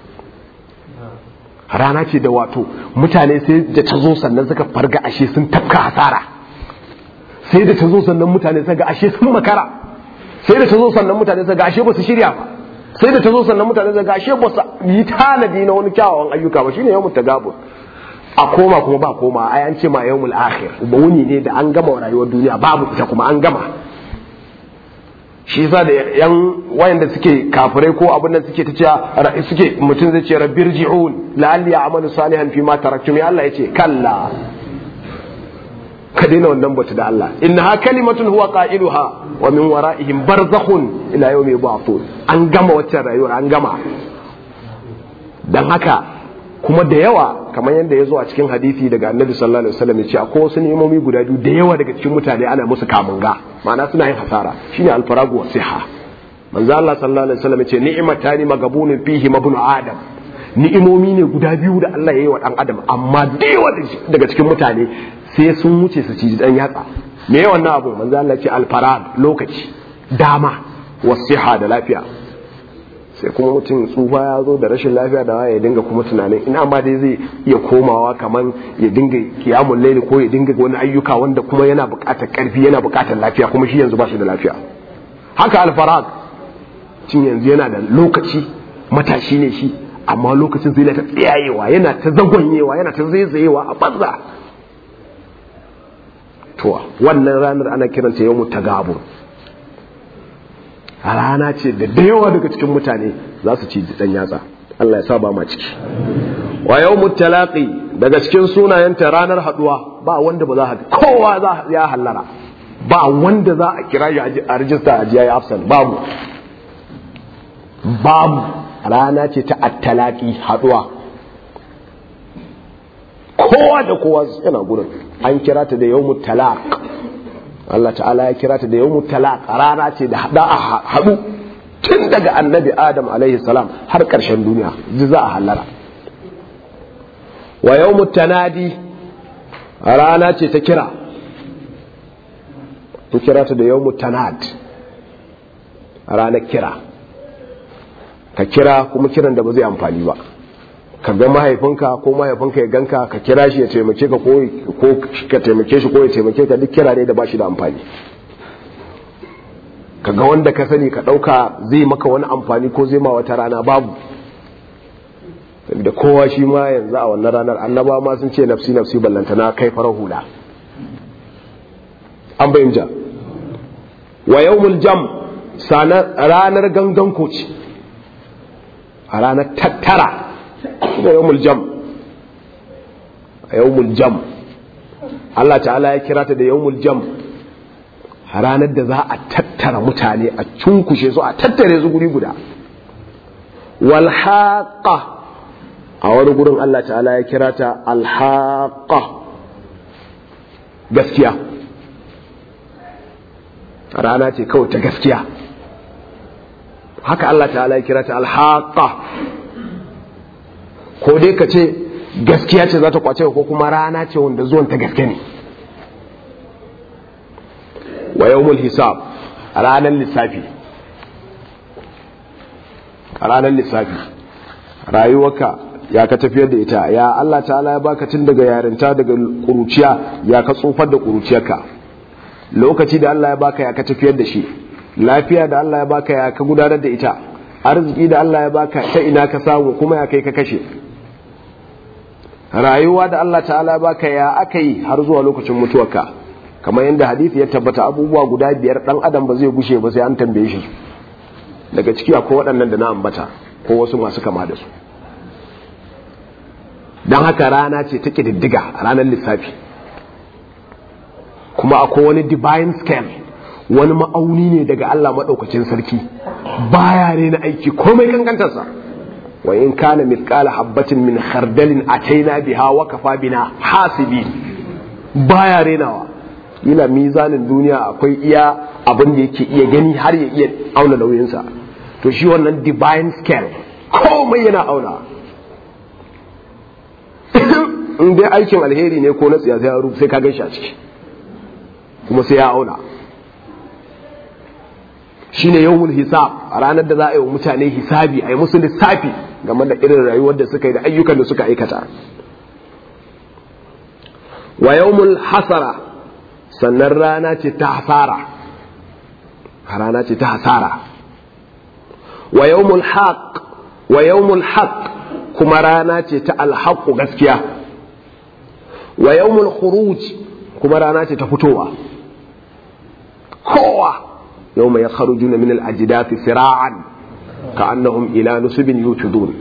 rana ce da wato mutane sai da ta zo sannan suka farga ashe sun tafka hasara sai da ta zo sannan mutane suka ga ashe sun makara sai da ta zo sannan mutane suka ga ashe ba su shirya ba sai da ta zo sannan mutane suka ga ashe ba su yi tanadi na wani kyawawan ayyuka ba shine yawmu tagabun a koma kuma ba koma ai an ce ma yawmul akhir ba wuni ne da an gama rayuwar duniya babu ita kuma an gama shi yasa da yan wayanda suke kafirai ko abin da suke ta cewa suke mutum zai ce rabbirji'un la'alli a'malu salihan fi ma taraktum ya Allah yace kalla ka daina wannan batu da Allah innaha kalimatun huwa qailuha wa min wara'ihim barzakhun ila yawmi yub'athun an gama waccan rayuwar an gama dan haka kuma da yawa kamar yadda ya zo a cikin hadisi daga annabi sallallahu alaihi wasallam ya ce akwai wasu ni'imomi guda biyu da yawa daga cikin mutane ana musu kamunga ma'ana suna yin hasara shine alfaragu wa siha manzo Allah sallallahu alaihi wasallam ya ce ni'matani magabunun fihi mabnu adam ni'imomi ne guda biyu da Allah ya yi wa dan adam amma da yawa daga cikin mutane sai sun wuce su ci dan yatsa me wannan abu manzo Allah ya ce alfarag lokaci dama wasiha da lafiya sai kuma mutum tsufa ya zo da rashin lafiya da ya dinga kuma tunanin ina ma dai zai iya komawa kaman ya dinga kiyamun laili ko ya dinga wani ayyuka wanda kuma yana buƙatar ƙarfi yana buƙatar lafiya kuma shi yanzu ba shi da lafiya haka alfarag cin yanzu yana da lokaci matashi ne shi amma lokacin zai ta tsayayewa yana ta zagonyewa yana ta zaizayewa a banza to wannan ranar ana kiranta yau tagabur a rana ce da da yawa daga cikin mutane za su ci dan yatsa Allah ya sa ba ma ciki wa yawmut talaqi daga cikin sunayenta ranar haduwa ba wanda ba za a kowa za ya hallara ba wanda za a kira shi a rijista a jiya ya afsal babu babu rana ce ta attalaki haduwa kowa da kowa yana gurin an kira ta da yawmut talaq Allah ta'ala ya kira ta da yawmut talaq rana ce da hada a haɗu tun daga annabi Adam alaihi salam har ƙarshen duniya ji za a hallara wa yawmut tanadi rana ce ta kira ta kira ta da yawmut tanad ranar kira ka kira kuma kiran da ba zai amfani ba ka ga mahaifinka ko mahaifinka ya ganka ka kira shi ya taimake ka ko ka taimake shi ko ya taimake ka duk kira ne da ba shi da amfani ka ga wanda ka sani ka ɗauka zai maka wani amfani ko zai ma wata rana babu da kowa shi ma yanzu a wannan ranar annaba ma sun ce nafsi nafsi ballanta na kai farar hula an bayyana wa yawmul jam ranar gangan koci a ranar tattara da yawmul jam a yawmul jam Allah ta'ala ya kira ta da yawmul jam ranar da za a tattara mutane a cunkushe su a tattare su guri guda walhaqa a wani gurin Allah ta'ala ya kira ta alhaqa gaskiya rana ce kawai ta gaskiya haka Allah ta'ala ya kira ta alhaqa ko dai ka ce gaskiya ce za ta kwace ko kuma rana ce wanda zuwan ta gaske ne wa yawmul hisab ranar lissafi ranar lissafi rayuwarka ya ka tafiyar da ita ya Allah ta'ala ya baka tun daga yarinta daga kuruciya ya ka tsofar da kuruciyarka lokaci da Allah ya baka ya ka tafiyar da shi lafiya da Allah ya baka ya ka gudanar da ita arziki da Allah ya baka ta ina ka samu kuma ya kai ka kashe rayuwa da Allah ta'ala ya baka ya aka yi har zuwa lokacin mutuwarka kamar yadda hadisi ya tabbata abubuwa guda biyar dan adam ba zai gushe ba sai an tambaye shi daga ciki akwai waɗannan da na ambata ko wasu masu kama da su don haka rana ce ta ƙididdiga ranar lissafi kuma akwai wani divine scale wani ma'auni ne daga Allah maɗaukacin sarki baya ne na aiki komai kankantarsa wa in kana mithqala habbatin min khardalin ataina biha wa kafa bina hasibi baya renawa ila mizanin duniya akwai iya abin da yake iya gani har ya iya auna nauyinsa to shi wannan divine scale komai yana auna in dai aikin alheri ne ko na tsiya sai sai ka gan shi a ciki kuma sai ya auna shine yawmul hisab a ranar da za a yi wa mutane hisabi a yi musu lissafi game da irin rayuwar da suka yi da ayyukan da suka aikata wa yawmul hasara sannan rana ce ta hasara rana ce ta hasara wa yawmul haq wa yawmul haq kuma rana ce ta alhaqu gaskiya wa yawmul khuruj kuma rana ce ta fitowa kowa yawma yakhrujuna min al-ajdathi sira'an ka'annahum ila nusubin yutudun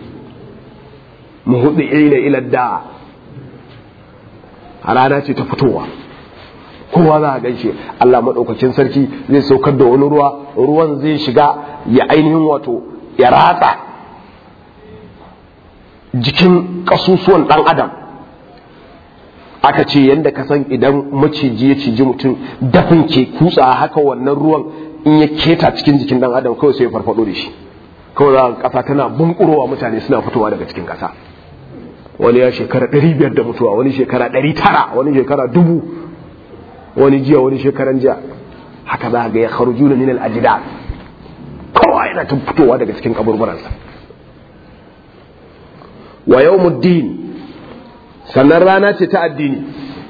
muhdi'ina ila da rana ce ta fitowa kowa za a gaishe Allah maɗaukakin sarki zai saukar da wani ruwa ruwan zai shiga ya ainihin wato ya ratsa jikin ƙasusuwan ɗan adam aka ce yadda ka san idan maciji ya ciji mutum dafin ke kutsa haka wannan ruwan in ya keta cikin jikin ɗan adam kawai sai ya farfado da shi kawai za ƙasa tana bunkurowa mutane suna fitowa daga cikin ƙasa wani ya shekara ɗari biyar da mutuwa wani shekara ɗari tara wani shekara dubu wani jiya wani shekaran jiya haka za ga ya kharuju na minal ajida kowa yana tun fitowa daga cikin kaburburansa wa yawmuddin sannan rana ce ta addini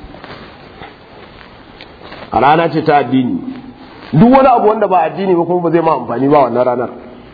a rana ce ta addini duk wani abu wanda ba addini ba kuma ba zai ma amfani ba wannan ranar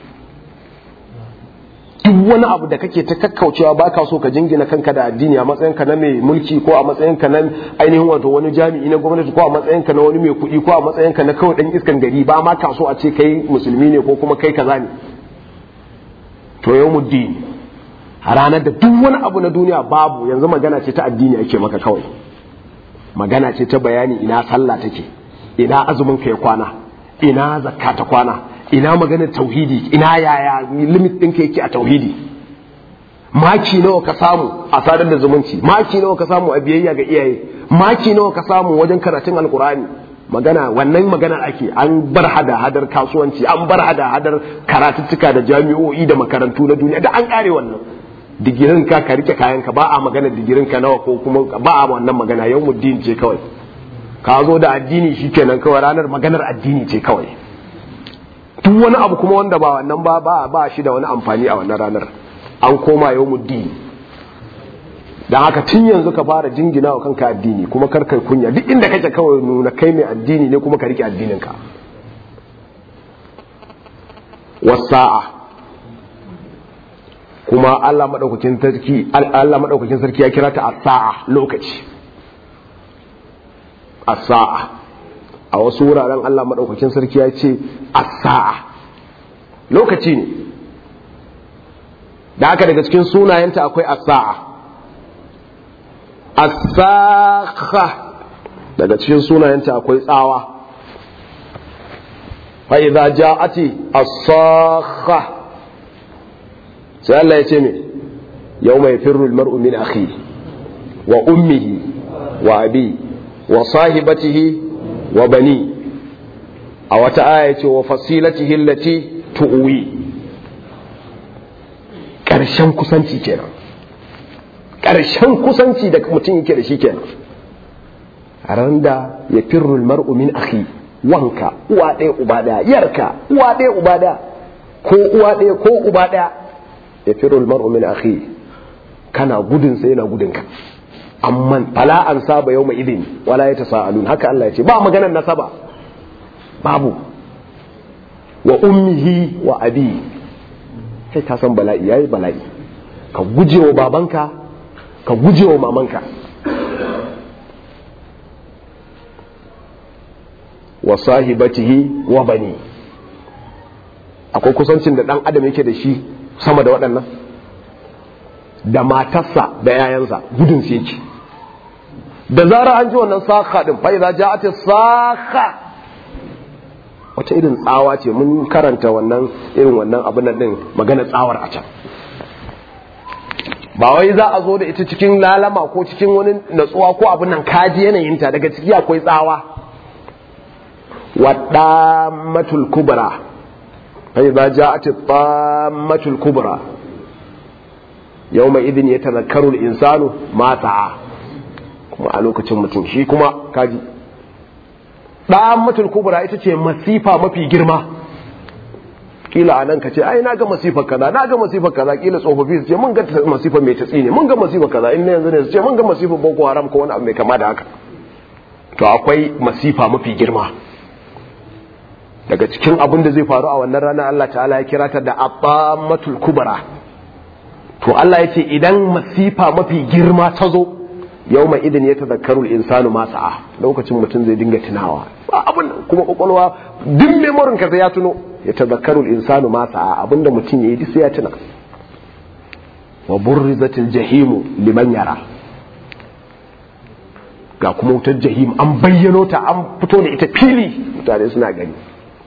duk wani abu da kake ta kakkaucewa ba ka so ka jingina kanka da addini a matsayinka na mai mulki ko a matsayinka na ainihin wato wani jami'i na gwamnati ko a matsayinka na wani mai kuɗi ko a matsayinka na kawai ɗan iskan gari ba ma ka so a ce kai musulmi ne ko kuma kai kaza ne to yau muddin a ranar da duk wani abu na duniya babu yanzu magana ce ta addini ake maka kawai magana ce ta bayani ina sallah take ina azumin ka ya kwana ina zakka ta kwana ina maganar tauhidi ina yaya limit ɗinka yake a tauhidi maki nawa ka samu a sadar da zumunci maki nawa ka samu a biyayya ga iyaye maki nawa ka samu wajen karatun alkurani magana wannan maganar ake an bar hada hadar kasuwanci an bar hada hadar karatuttuka da jami'o'i da makarantu na duniya da an kare wannan digirin ka ka rike kayan ka ba a magana digirin ka nawa ko kuma ba a wannan magana yau muddin ce kawai ka zo da addini shikenan kawai ranar maganar addini ce kawai duk wani abu kuma wanda ba wannan ba ba ba shi da wani amfani a wannan ranar an koma yau muddin dan haka tun yanzu ka fara jingina wa kanka addini kuma kar kai kunya duk inda kake kawai nuna kai mai addini ne kuma ka rike addinin ka wasa'a kuma Allah madaukakin sarki Allah madaukakin sarki ya kira ta as-sa'a lokaci as-sa'a a wasu wuraren Allah madaukakin sarki ya ce as-sa'a lokaci ne da haka daga cikin sunayenta akwai as-sa'a as-sa'a daga cikin sunayenta akwai tsawa fa idza ja'ati as-sakha sai Allah ya ce me yawma yafirru al-mar'u min akhi wa ummihi wa abi wa sahibatihi wa bani a wata aya ce wa fasilatihi allati tu'wi karshen kusanci kenan karshen kusanci da mutum yake da shi kenan a ran da ya firru mar'u min akhi wanka uwa ɗaya uba ɗaya yarka uwa ɗaya uba ɗaya ko uwa ɗaya ko uba ɗaya ya firru mar'u min akhi kana gudun sai yana gudun ka amman fala an saba yau mai idin wala ya tasa'alun haka Allah ya ce ba maganar nasaba babu wa ummihi wa abi kai ka san bala'i yayi bala'i ka guje wa babanka ka guje wa mamanka wa sahibatihi wa bani akwai kusancin da dan adam yake da shi sama da waɗannan da matarsa da 'ya'yansa gudun su yake da zara an ji wannan saka din fa idza ja'at saka wace irin tsawa ce mun karanta wannan irin wannan abin nan din magana tsawar a can ba wai za a zo da ita cikin lalama ko cikin wani natsuwa ko abin nan kaji yanayin ta daga ciki akwai tsawa wadamatul kubra fa idza ja'at tammatul kubra yawma idin yatadhakkaru al-insanu ma sa'a kuma a lokacin mutum shi kuma kaji ɗan mutul kubura ita ce masifa mafi girma kila anan ka ce ai na ga masifar kaza na ga masifar kaza kila tsofaffi su ce mun ga masifar mai tatsi ne mun ga masifar kaza in yanzu ne su ce mun ga masifar boko haram ko wani abu mai kama da haka to akwai masifa mafi girma daga cikin abin da zai faru a wannan rana Allah ta'ala ya kira ta da abamatul kubra to Allah ya ce idan masifa mafi girma ta zo yau mai idan ya tazakkaru insanu ma sa'a lokacin mutum zai dinga tunawa ba abin kuma kwakwalwa duk memorin ka ya tuno ya tazakkaru insanu ma sa'a abinda mutum ya yi sai ya tuna wa burrizatil jahimu liman yara ga kuma wutar jahim an bayyano ta an fito da ita fili mutane suna gani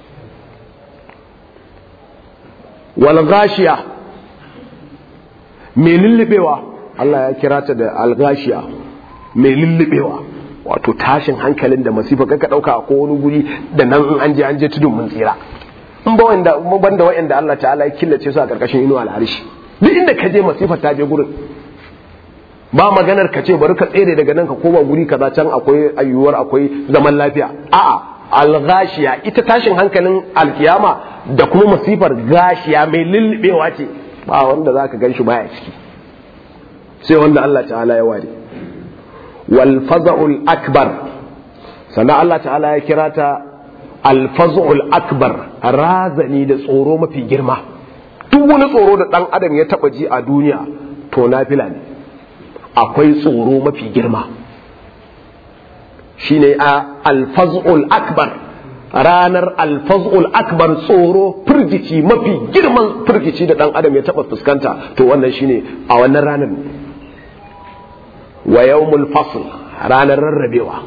wal gashiya mai lullubewa Allah ya kira ta da algashiya mai lullubewa wato tashin hankalin da masifa kaka dauka a wani guri da nan in an je an je tudun mun tsira in ba wanda ban da wa'anda Allah ta'ala ya killace su a karkashin inuwa al'arshi duk inda ka je masifa ta je gurin ba maganar ka ce bari ka tsere daga nan ka koma guri kaza can akwai ayyuwar akwai zaman lafiya a'a alghashiya ita tashin hankalin alkiyama da kuma masifar gashiya mai lullubewa ce ba wanda zaka gan shi baya ciki sai wanda Allah ta'ala ya ware wal faza'ul akbar sannan Allah ta'ala ya kira ta al faza'ul akbar razani da tsoro mafi girma duk wani tsoro da dan adam ya taba ji a duniya to nafila ne akwai tsoro mafi girma shine a alfaz'ul akbar ranar alfaz'ul akbar tsoro firgici mafi girman firgici da dan adam ya taba fuskanta to wannan shine a wannan ranar wa yawmul fasl ranar rarrabewa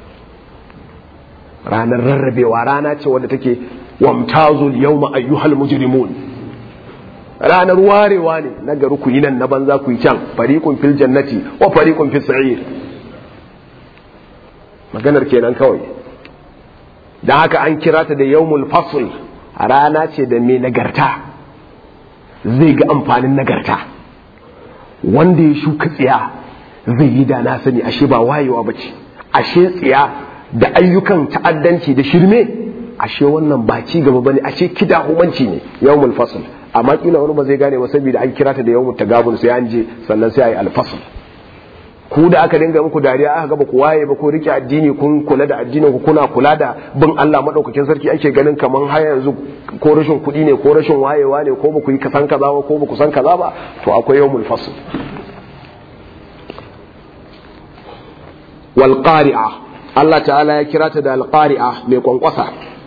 ranar rarrabewa rana ce wadda take wamtazul yawma ayyuhal mujrimun ranar warewa ne na gari ku yi nan na banza ku yi can fariqun fil jannati wa fariqun fis sa'ir maganar kenan kawai dan haka an kira ta da yawmul fasl rana ce da mai nagarta zai ga amfanin nagarta wanda ya shuka tsiya zai yi da na sani ashe ba wayewa bace ashe tsiya da ayyukan ta'addanci da shirme ashe wannan ba ci gaba bane ashe kida humanci ne yawmul fasl amma kila wani ba zai gane ba saboda an kira ta da yawmul tagabun sai an je sannan sai ayi al-fasl ku da aka dinga muku dariya aka gaba ku waye ba ko rike addini kun kula da addinin ku kuna kula da bin Allah madaukakin sarki ake ganin kaman har yanzu ko rashin kuɗi ne ko rashin wayewa ne ko ba ku yi kasan kaza ba ko ba ku san kaza ba to akwai yawmul fasl wal qari'a Allah ta'ala ya kira ta da al qari'a mai kwankwasa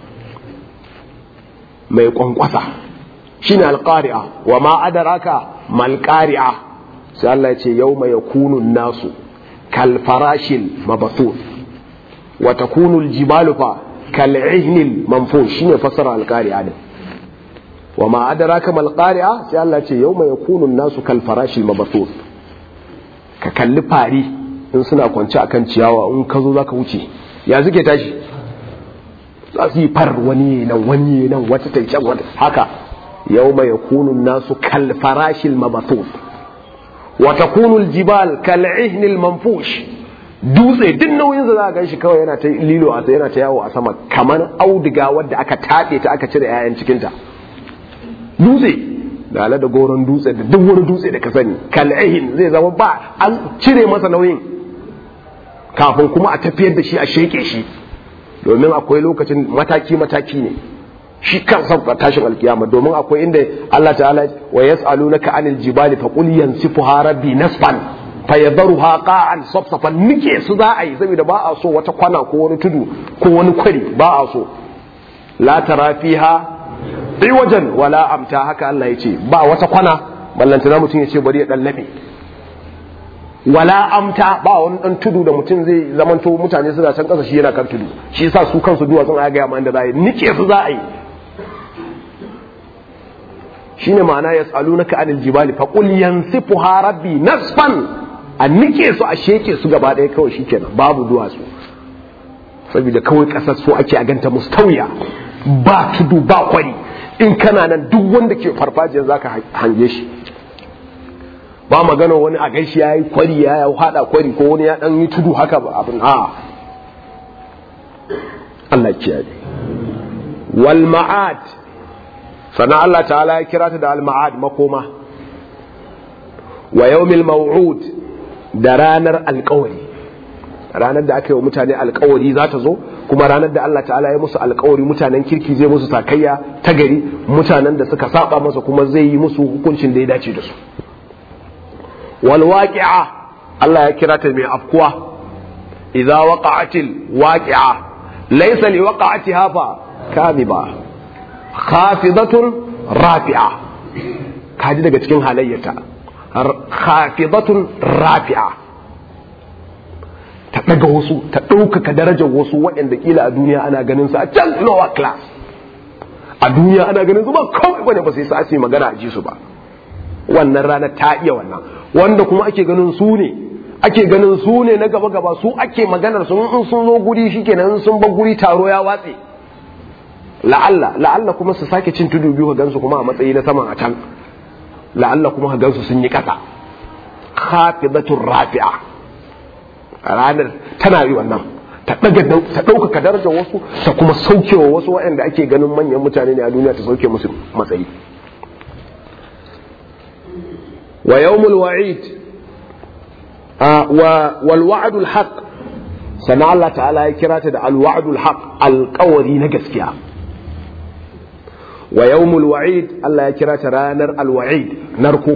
mai kwankwasa shine al qari'a wa ma adraka mal qari'a sai Allah ya ce yau mai kunun nasu kalfarashin mabathun wa takunu aljibalu fa kal'ihnil manfun shine fasara alqari'a din wa ma adraka mal qari'a sai Allah ya ce yau mai kunun nasu kalfarashin mabathun ka kalli fari in suna kwance akan ciyawa in ka zo zaka wuce ya suke tashi za su yi far wani nan wani nan wata ta can wata haka yau mai kunun nasu kalfarashin mabathun وتكون الجبال كالعهن المنفوش dutse duk nauyin za a gan shi kawai yana ta lilo a yana ta yawo a sama kamar auduga wadda aka taɗe ta aka cire 'ya'yan cikinta dutse da da goron dutse da duk wani dutse da ka sani kal'ihin zai zama ba an cire masa nauyin kafin kuma a tafiyar da shi a sheke shi domin akwai lokacin mataki mataki ne shi kansa tashin alkiyama domin akwai inda Allah ta'ala wa yas'alunaka anil jibali fa qul yansifuha rabbi nasfan fa yadharuha qa'an safsafan nike su za a yi saboda ba a so wata kwana ko wani tudu ko wani kwari ba a so la tara fiha wajen wala amta haka Allah ya ce ba wata kwana ballantana mutum ya ce bari ya dan labe wala amta ba wani dan tudu da mutum zai zamanto mutane suna can kasa shi yana kan tudu shi yasa su kansu duwatsun a ga yamma inda za a yi nike su za a yi shine ma'ana yas'alunaka anil jibali fa qul yansifuha rabbi nasfan a nike su a sheke su gaba ɗaya kawai shikenan babu duwatsu saboda kawai kasar so ake a ganta mustawiya ba tudu ba kwari in kana nan duk wanda ke farfajiyar zaka hange shi ba magana wani a gaishe ya yi kwari ya yi hada kwari ko wani ya dan yi tudu haka ba abin a Allah kiyaye wal ma'ad sannan Allah ta'ala ya kira ta da al-ma'ad makoma wa yawmil maw'ud da ranar alkawari ranar da aka yi wa mutane alkawari za ta zo kuma ranar da Allah ta'ala ya musu alkawari mutanen kirki zai musu sakayya ta gari mutanen da suka saba masa kuma zai yi musu hukuncin da ya dace da su wal waqi'a Allah ya kira ta mai afkuwa idza waqa'atil waqi'a laysa li waqa'atiha fa kadhiba khafidatun rafi'a kaji daga cikin halayyata khafidatun rafi'a ta ɗaga wasu ta ɗaukaka darajar wasu waɗanda kila a duniya ana ganin su a can lower class a duniya ana ganin su ba kawai bane ba sai su ake magana a ji su ba wannan rana ta iya wannan wanda kuma ake ganin su ne ake ganin su ne na gaba gaba su ake maganar su in sun zo guri shikenan in sun bar guri taro ya watse la'alla la'alla kuma su sake cin tudu biyu ka gansu kuma a matsayi na saman a can la'alla kuma ka gansu sun yi kasa khafidatur rafi'a ranar tana yi wannan ta daga ta ɗaukaka darajar wasu ta kuma saukewa wasu waɗanda ake ganin manyan mutane ne a duniya ta sauke musu matsayi wa yawmul wa'id wal wa'dul haqq sana Allah ta'ala ya kira ta da al wa'dul haqq alƙawari na gaskiya wa yawmul wa'id Allah ya kira ta ranar al wa'id narko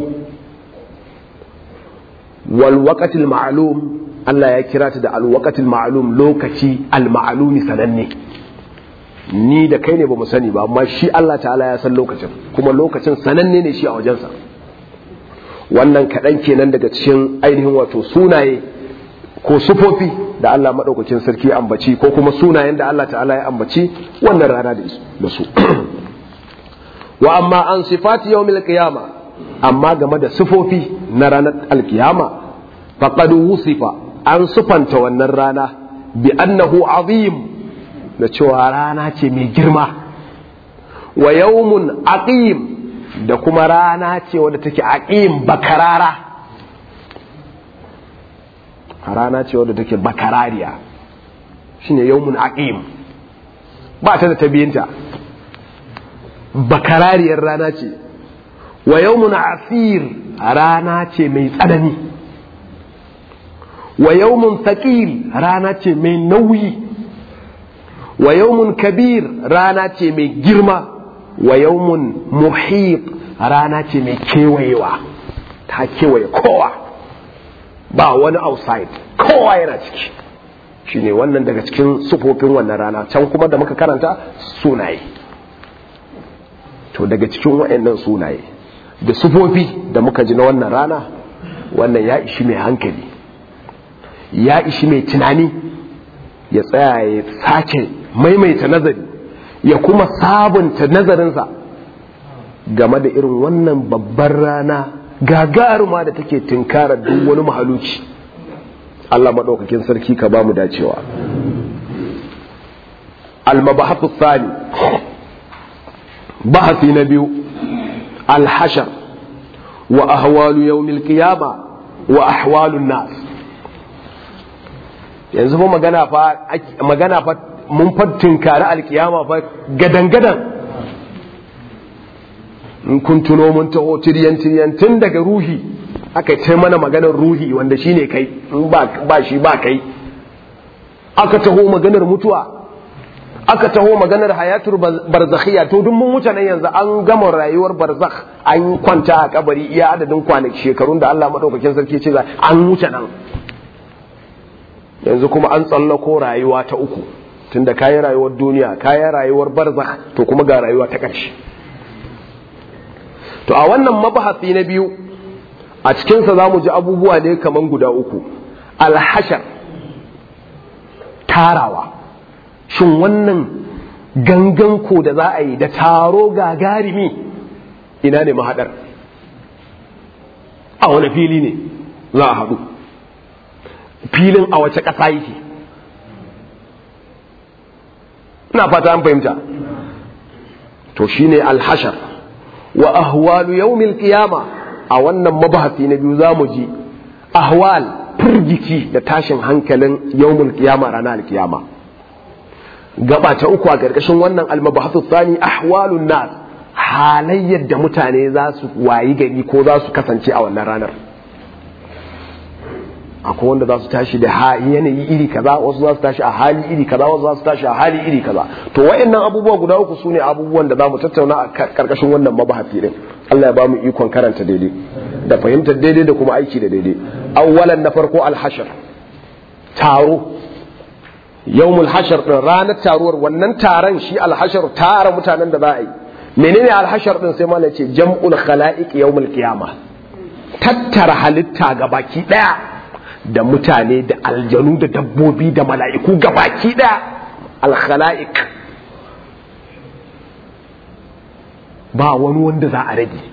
wal waqtil ma'lum Allah ya kira ta da al waqtil ma'lum lokaci al ma'lumi sananne ni da kai ne ba mu sani ba amma shi Allah ta'ala ya san lokacin kuma lokacin sananne ne shi a wajensa wannan kaɗan kenan daga cikin ainihin wato sunaye ko sufofi da Allah maɗaukacin sarki ambaci ko kuma sunayen da Allah ta'ala ya ambaci wannan rana da su wa amma an sifati yawmil qiyama amma game da sufofi na ranar alkiyama faqad wusifa an sufanta wannan rana bi annahu azim da cewa rana ce mai girma wa yawmun aqim da kuma rana ce wadda take aqim bakarara rana ce wadda take bakarariya shine yawmun aqim ba ta da tabiyinta bakarariyar rana ce wa yawmun asir rana ce mai tsanani wa yawmun thaqil rana ce mai nauyi wa yawmun kabir rana ce mai girma wa yawmun muhit rana ce mai kewayewa ta kewaye kowa ba wani outside kowa yana ciki shine wannan daga cikin sufofin wannan rana can kuma da muka karanta sunaye to daga cikin waɗannan sunaye da sufofi da muka ji na wannan rana wannan ya ishi mai hankali ya ishi mai tunani ya tsaya ya sake maimaita nazari ya kuma sabunta nazarinsa game da irin wannan babbar rana gagaruma da take tunkarar duk wani mahaluci Allah maɗaukakin sarki ka ba mu dacewa al-mabahathu thani bahasi na biyu al-hashar wa ahwalu yawmil qiyama wa ahwalun nas yanzu fa magana fa magana fa mun fattin kare alkiyama fa gadan gadan in kun tuno mun taho tiryan tiryan tun daga ruhi aka ce mana maganar ruhi wanda shine kai in ba shi ba kai aka taho maganar mutuwa aka taho maganar hayatul barzakhiya to duk mun wuce nan yanzu an gama rayuwar barzakh an kwanta a kabari iya adadin kwanaki shekarun da Allah madaukakin sarki ce an wuce nan yanzu kuma an tsallako rayuwa ta uku tunda kayi rayuwar duniya kayi rayuwar barzakh to kuma ga rayuwa ta ƙarshe to a wannan mabahasi na biyu a cikinsa za mu ji abubuwa ne kaman guda uku alhashar tarawa shin wannan gangan ko da za a yi da taro gagarimi ina ne mahaɗar a wani fili ne za a haɗu filin a wace ƙasa yake ina fata an fahimta to shine alhashar wa ahwalu yawmil qiyama a wannan mabahasi na biyu zamu ji ahwal firgici da tashin hankalin yawmul qiyama ranar alkiyama gaba ta uku a ƙarƙashin wannan almabahathu tsani ahwalun nas halayyar da mutane za su wayi gari ko za su kasance a wannan ranar akwai wanda za su tashi da yanayi iri kaza wasu za su tashi a hali iri kaza wasu za su tashi a hali iri kaza to wayannan abubuwa guda uku sune abubuwan da za mu tattauna a karkashin wannan mabahati din Allah ya ba mu ikon karanta daidai da fahimtar daidai da kuma aiki da daidai awwalan na farko alhashar taro yawmul hashar din ranar taruwar wannan taron shi alhashar tara mutanen da za a yi menene alhashar din sai malai ce jam'ul khala'iq yawmul qiyamah tattara halitta ga baki daya da mutane da aljanu da dabbobi da mala'iku gabaki ɗaya alkhala'ik ba wani wanda za a rage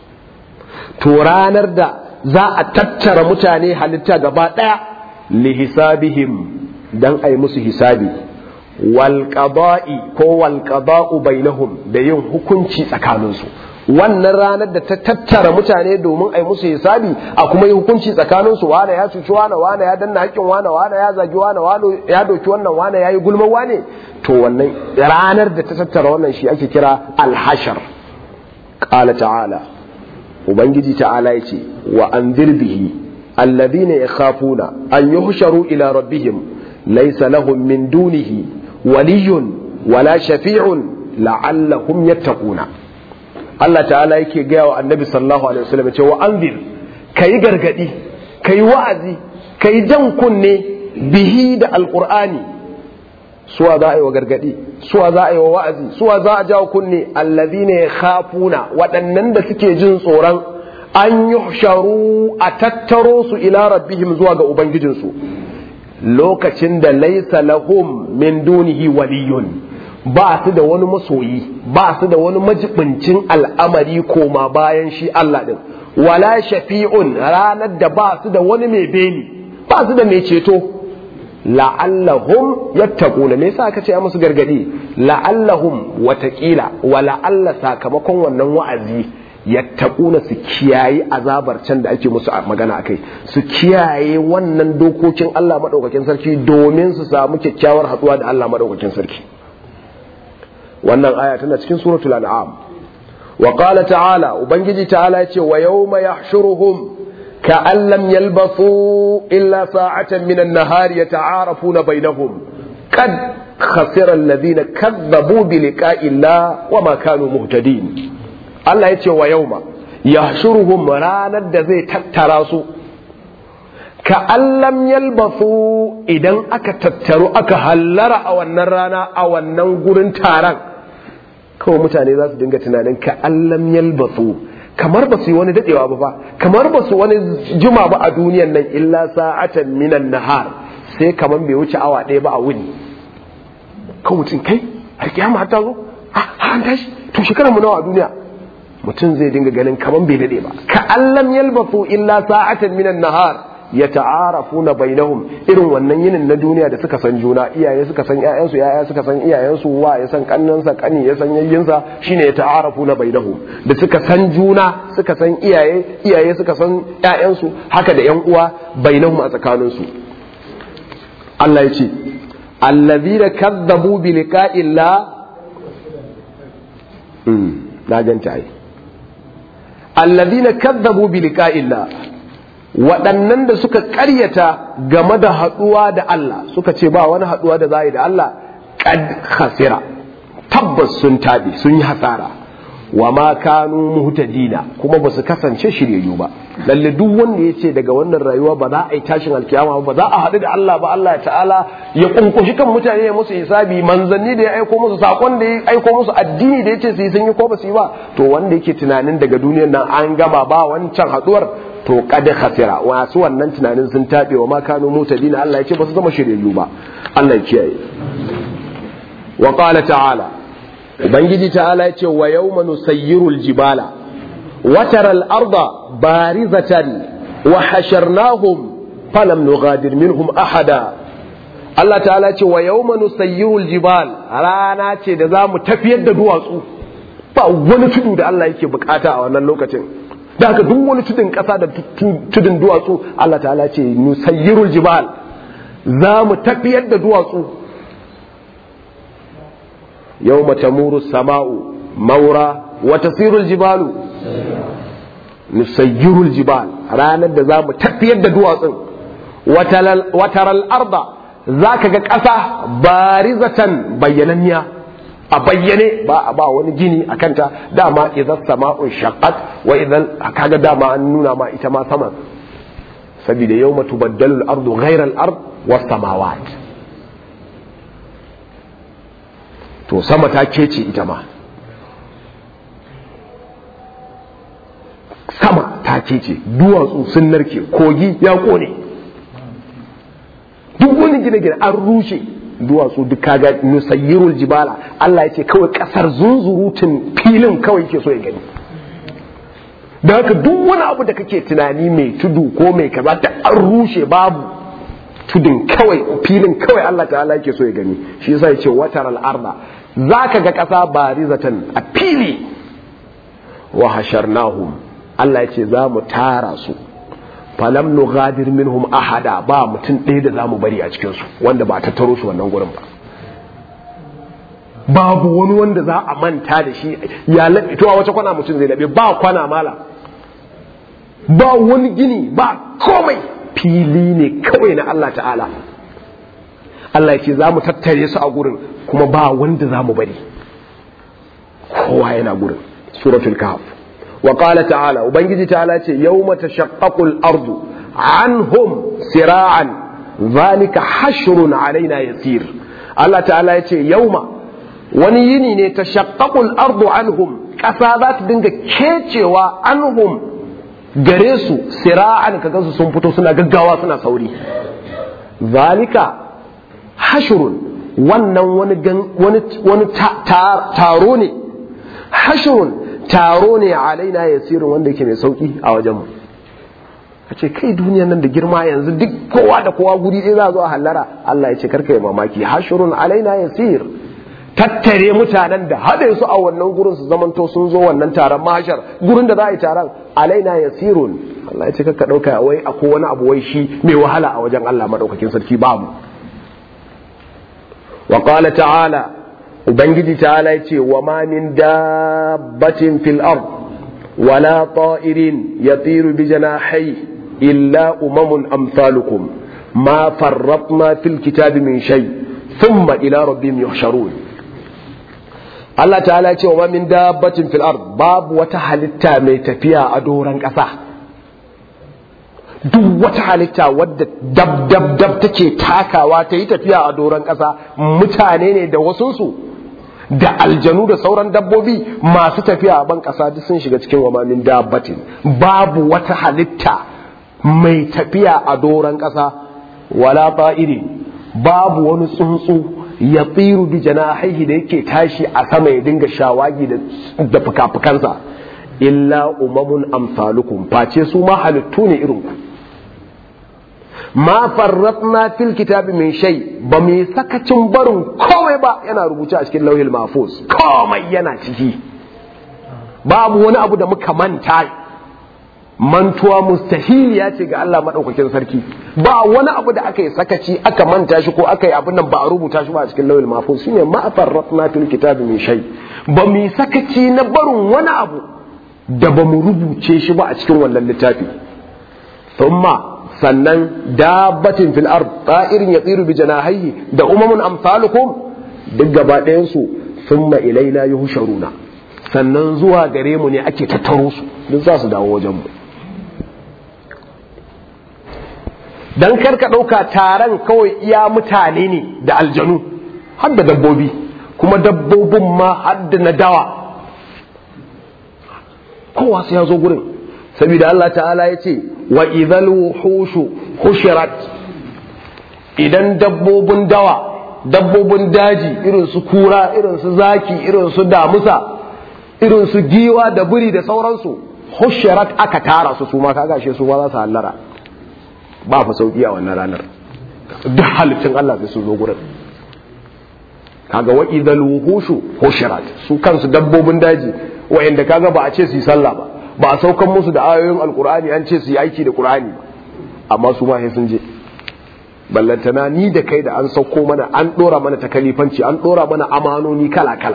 to ranar da za a tattara mutane halitta gaba ɗaya lihisabihim dan a yi musu hisabi walƙaba'i ko walƙaba'u bainahum da yin hukunci tsakaninsu wannan ranar da ta tattara mutane domin a yi musu hisabi a kuma yi hukunci tsakaninsu wane ya cuci wane wane ya danna haƙƙin wane wane ya zagi wane wane ya doki wannan wane ya yi gulman wane to wannan ranar da ta tattara wannan shi ake kira alhashar qala ta'ala ubangiji ta'ala yace wa anzir bihi alladhina yakhafuna an yuhsharu ila rabbihim laysa lahum min dunihi waliyyun wala shafi'un la'allahum yattaquna Allah ta'ala yake gaya wa annabi sallallahu alaihi wasallam ce wa anzir kayi gargadi kayi wa'azi kayi jan kunne bihi da alqur'ani suwa za a yi wa gargadi suwa za a yi wa wa'azi suwa za a jawo kunne alladhina yakhafuna waɗannan da suke jin tsoron an yuhsharu a tattaro su ila rabbihim zuwa ga ubangijinsu lokacin da laisa lahum min dunihi waliyun ba su da wani masoyi ba su da wani majibincin al'amari koma bayan shi Allah din wala shafi'un ranar da ba su da wani mai beni ba su da mai ceto la'allahum yattaquna me yasa aka ce musu gargadi la'allahum watakila wa la'alla sakamakon wannan wa'azi yattaquna su kiyaye azabar can da ake musu magana akai su kiyaye wannan dokokin Allah madaukakin sarki domin su samu kyakkyawar haduwa da Allah madaukakin sarki wannan aya tana cikin suratul an'am wa qala ta'ala ubangiji ta'ala yace wa yawma yahshuruhum كأن لم يلبثوا إلا ساعة من النهار يتعارفون بينهم قد خسر الذين كذبوا بلقاء الله وما كانوا مهتدين الله يتي ويوم يحشرهم رانا زي تتراسو كأن لم يلبثوا إذن أكا تترو أكا هلر أو النرانا أو النغرن تاران kawai mutane za su dinga tunanin ka allam yalbasu kamar ba su yi wani dadewa ba fa kamar ba su wani juma ba a duniyan nan illa sa'atan minan nahar sai kamar bai wuce awa ɗaya ba a wuni kan mutum kai har kiyama har ta zo ha an tashi to shekarar mu nawa a duniya mutum zai dinga ganin kamar bai dade ba ka allam yalbasu illa sa'atan minan nahar ya ta'arafuna bainahum irin wannan yinin na duniya da suka san juna iyaye suka san ƴaƴansu ƴaƴa suka san iyayensu wa ya san kannansa kani ya san yayyinsa shine ya ta'arafuna bainahum da suka san juna suka san iyaye iyaye suka san ƴaƴansu haka da ƴan uwa bainahum a tsakaninsu Allah ya ce allazina kadzabu bi liqa'illah na ganta ai allazina kadzabu bi liqa'illah waɗannan da suka ƙaryata game da haɗuwa da Allah suka ce ba wani haɗuwa da za a yi da Allah ƙad khasira tabbas sun taɓe sun yi hasara wa ma kanu muhtadina kuma ba su kasance shiryayyu ba lalle duk wanda ya ce daga wannan rayuwa ba za a yi tashin alkiyama ba za a haɗu da Allah ba Allah ta'ala ya kunkushi kan mutane ya musu hisabi manzanni da ya aiko musu sakon da ya aiko musu addini da ya ce su yi sun yi ko ba su yi ba to wanda yake tunanin daga duniyar nan an gama ba wancan haɗuwar to kad khasira wasu wannan tunanin sun tabe wa ma kanu mutadina Allah ya ce ba su zama shiryayyu ba Allah ya kiyaye wa qala ta'ala ubangiji ta'ala ya ce wa yawma nusayyiru aljibala wa tara al-arda barizatan wa hasharnahum falam nughadir minhum ahada Allah ta'ala ya ce wa yawma nusayyiru aljibal rana ce da zamu tafiyar da duwatsu ba wani tudu da Allah yake bukata a wannan lokacin da haka duk wani tudun ƙasa da tudun duwatsu Allah ta'ala ce nusayyirul jibal za mu tafiyar da duwatsu yau tamuru sama'u maura wa tasirul jibalu nusayyirul jibal ranar da za mu tafiyar da duwatsun wataral arda za ka ga ƙasa barizatan bayyananniya a bayyane ba ba wani gini a kanta dama idan sama'un shaqqat wa idan kaga dama an nuna ma ita ma sama saboda yawma tubaddalu al-ardu ghayra al-ard was samawat to sama ta kece ita ma sama ta kece duwatsu sun narke kogi ya kone manyan gine-gine an rushe duwatsu duk kaga nusayyirul jibala Allah ya ce kawai kasar zunzurutun filin kawai ke so ya gani da haka duk wani abu da kake tunani mai tudu ko mai kaza da an rushe babu tudun kawai filin kawai Allah ta'ala yake so ya gani shi yasa ya ce watar al'arda za ka ga ƙasa barizatan a fili wa hasharnahum Allah ya ce za mu tara su falam nughadir minhum ahada ba mutum ɗaya da za mu bari a cikinsu wanda ba tattaro su wannan gurin ba babu wani wanda za a manta da shi ya laɓe to a wace kwana mutum zai laɓe ba kwana mala ba wani gini ba komai fili ne kawai na Allah ta'ala Allah ya ce za mu tattare su a gurin kuma ba wanda za mu bari kowa yana gurin suratul kahf wa qala ta'ala ubangiji ta'ala ce yawma tashaqqaqu al-ardu anhum sira'an zalika hashrun alaina yasir Allah ta'ala ya ce yauma wani yini ne tashaqqaqu al-ardu anhum kasa za ta dinga kecewa anhum gare su sira'an kaga su sun fito suna gaggawa suna sauri zalika hashrun wannan wani wani taro ne hashrun taro ne alaina yasirin wanda yake mai sauki a wajen mu a ce kai duniyan nan da girma yanzu duk kowa da kowa guri ɗaya za a zo a hallara Allah ya ce karka yi mamaki hashrun alaina yasir tattare mutanen da haɗe su a wannan gurin su zamanto sun zo wannan taron mahashar gurin da za a yi taron alaina yasirun Allah ya ce karka ɗauka wai akwai wani abu wai shi mai wahala a wajen Allah maɗaukakin sarki babu wa qala ta'ala ubangiji ta'ala ya ce wa ma min dabbatin fil ard wala ta'irin yatiru bi janahi illa umamun amsalukum ma farratna fil kitabi min shay thumma ila rabbihim yuhsharun Allah ta'ala ya ce wa ma min dabbatin fil ard babu wata halitta mai tafiya a doran ƙasa duk wata halitta wadda dab dab dab take takawa ta yi tafiya a doron ƙasa mutane ne da wasunsu da aljanu da sauran dabbobi masu tafiya a ban ƙasa duk sun shiga cikin wamamin dabbatin babu wata halitta mai tafiya a doron ƙasa wala ta'iri babu wani tsuntsu ya tsiru bi janahihi da yake tashi a sama ya dinga shawagi da fuka-fukansa illa umamun amsalukum face su ma halittu ne irin ku ma farratna fil kitabi min shay ba mu sakacin barin komai ba yana rubuce a cikin lauhil mahfuz komai yana ciki babu wani abu da muka manta mantuwa mustahiliya ce ga Allah madaukakin sarki ba wani abu da aka yi sakaci aka manta shi ko aka yi abin nan ba a rubuta shi ba a cikin lauhil mahfuz shine ma farratna fil kitabi min shay ba mu sakaci na barin wani abu da ba mu rubuce shi ba a cikin wannan littafi thumma sannan dabbatin fil ard ta'irin yatiru bi janahihi da umamun amsalukum duk gaba ɗayan su thumma ilaina yuhsharuna sannan zuwa gare mu ne ake tattaro su duk za su dawo wajen mu dan karka ɗauka taron kawai iya mutane ne da aljanu har da dabbobi kuma dabbobin ma har da na dawa kowa sai ya zo gurin saboda Allah ta'ala ya ce wa idhal wuhushu hushirat idan dabbobin dawa dabbobin daji irin su kura irin su zaki irin su damusa irin su giwa da buri da sauransu hushirat aka tara su su ma kaga shi su ma za su hallara ba fa sauki a wannan ranar duk halittun Allah sai su zo gurin kaga wa idhal wuhushu hushirat su kansu dabbobin daji wa'anda kaga ba a ce su yi sallah ba ba a saukan musu da ayoyin alkur'ani an ce su yi aiki da qur'ani ba amma su ma sai sun je ballantana ni da kai da an sauko mana an dora mana takalifanci an dora mana amanoni kala kala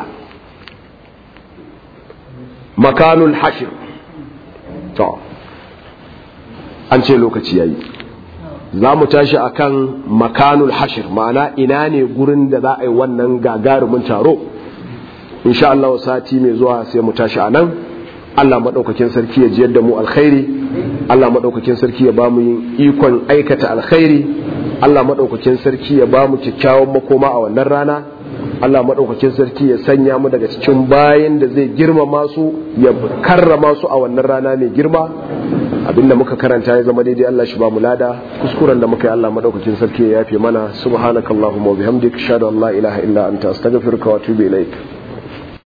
makanul hashir to an ce lokaci yayi za mu tashi akan makanul hashir ma'ana ina ne gurin da za a yi wannan gagarumin taro insha Allah sati mai zuwa sai mu tashi a nan Allah maɗaukakin sarki ya jiyar da mu alkhairi Allah maɗaukakin sarki ya ba mu yin ikon aikata alkhairi Allah maɗaukakin sarki ya ba mu kyakkyawan makoma a wannan rana Allah maɗaukakin sarki ya sanya mu daga cikin bayan da zai girmama su ya karrama su a wannan rana mai girma abinda muka karanta ya zama daidai Allah shi ba mu lada kuskuren da muka yi Allah madaukakin sarki ya yafe mana subhanakallahumma wa bihamdika ashhadu an la ilaha illa anta astaghfiruka wa atubu ilaik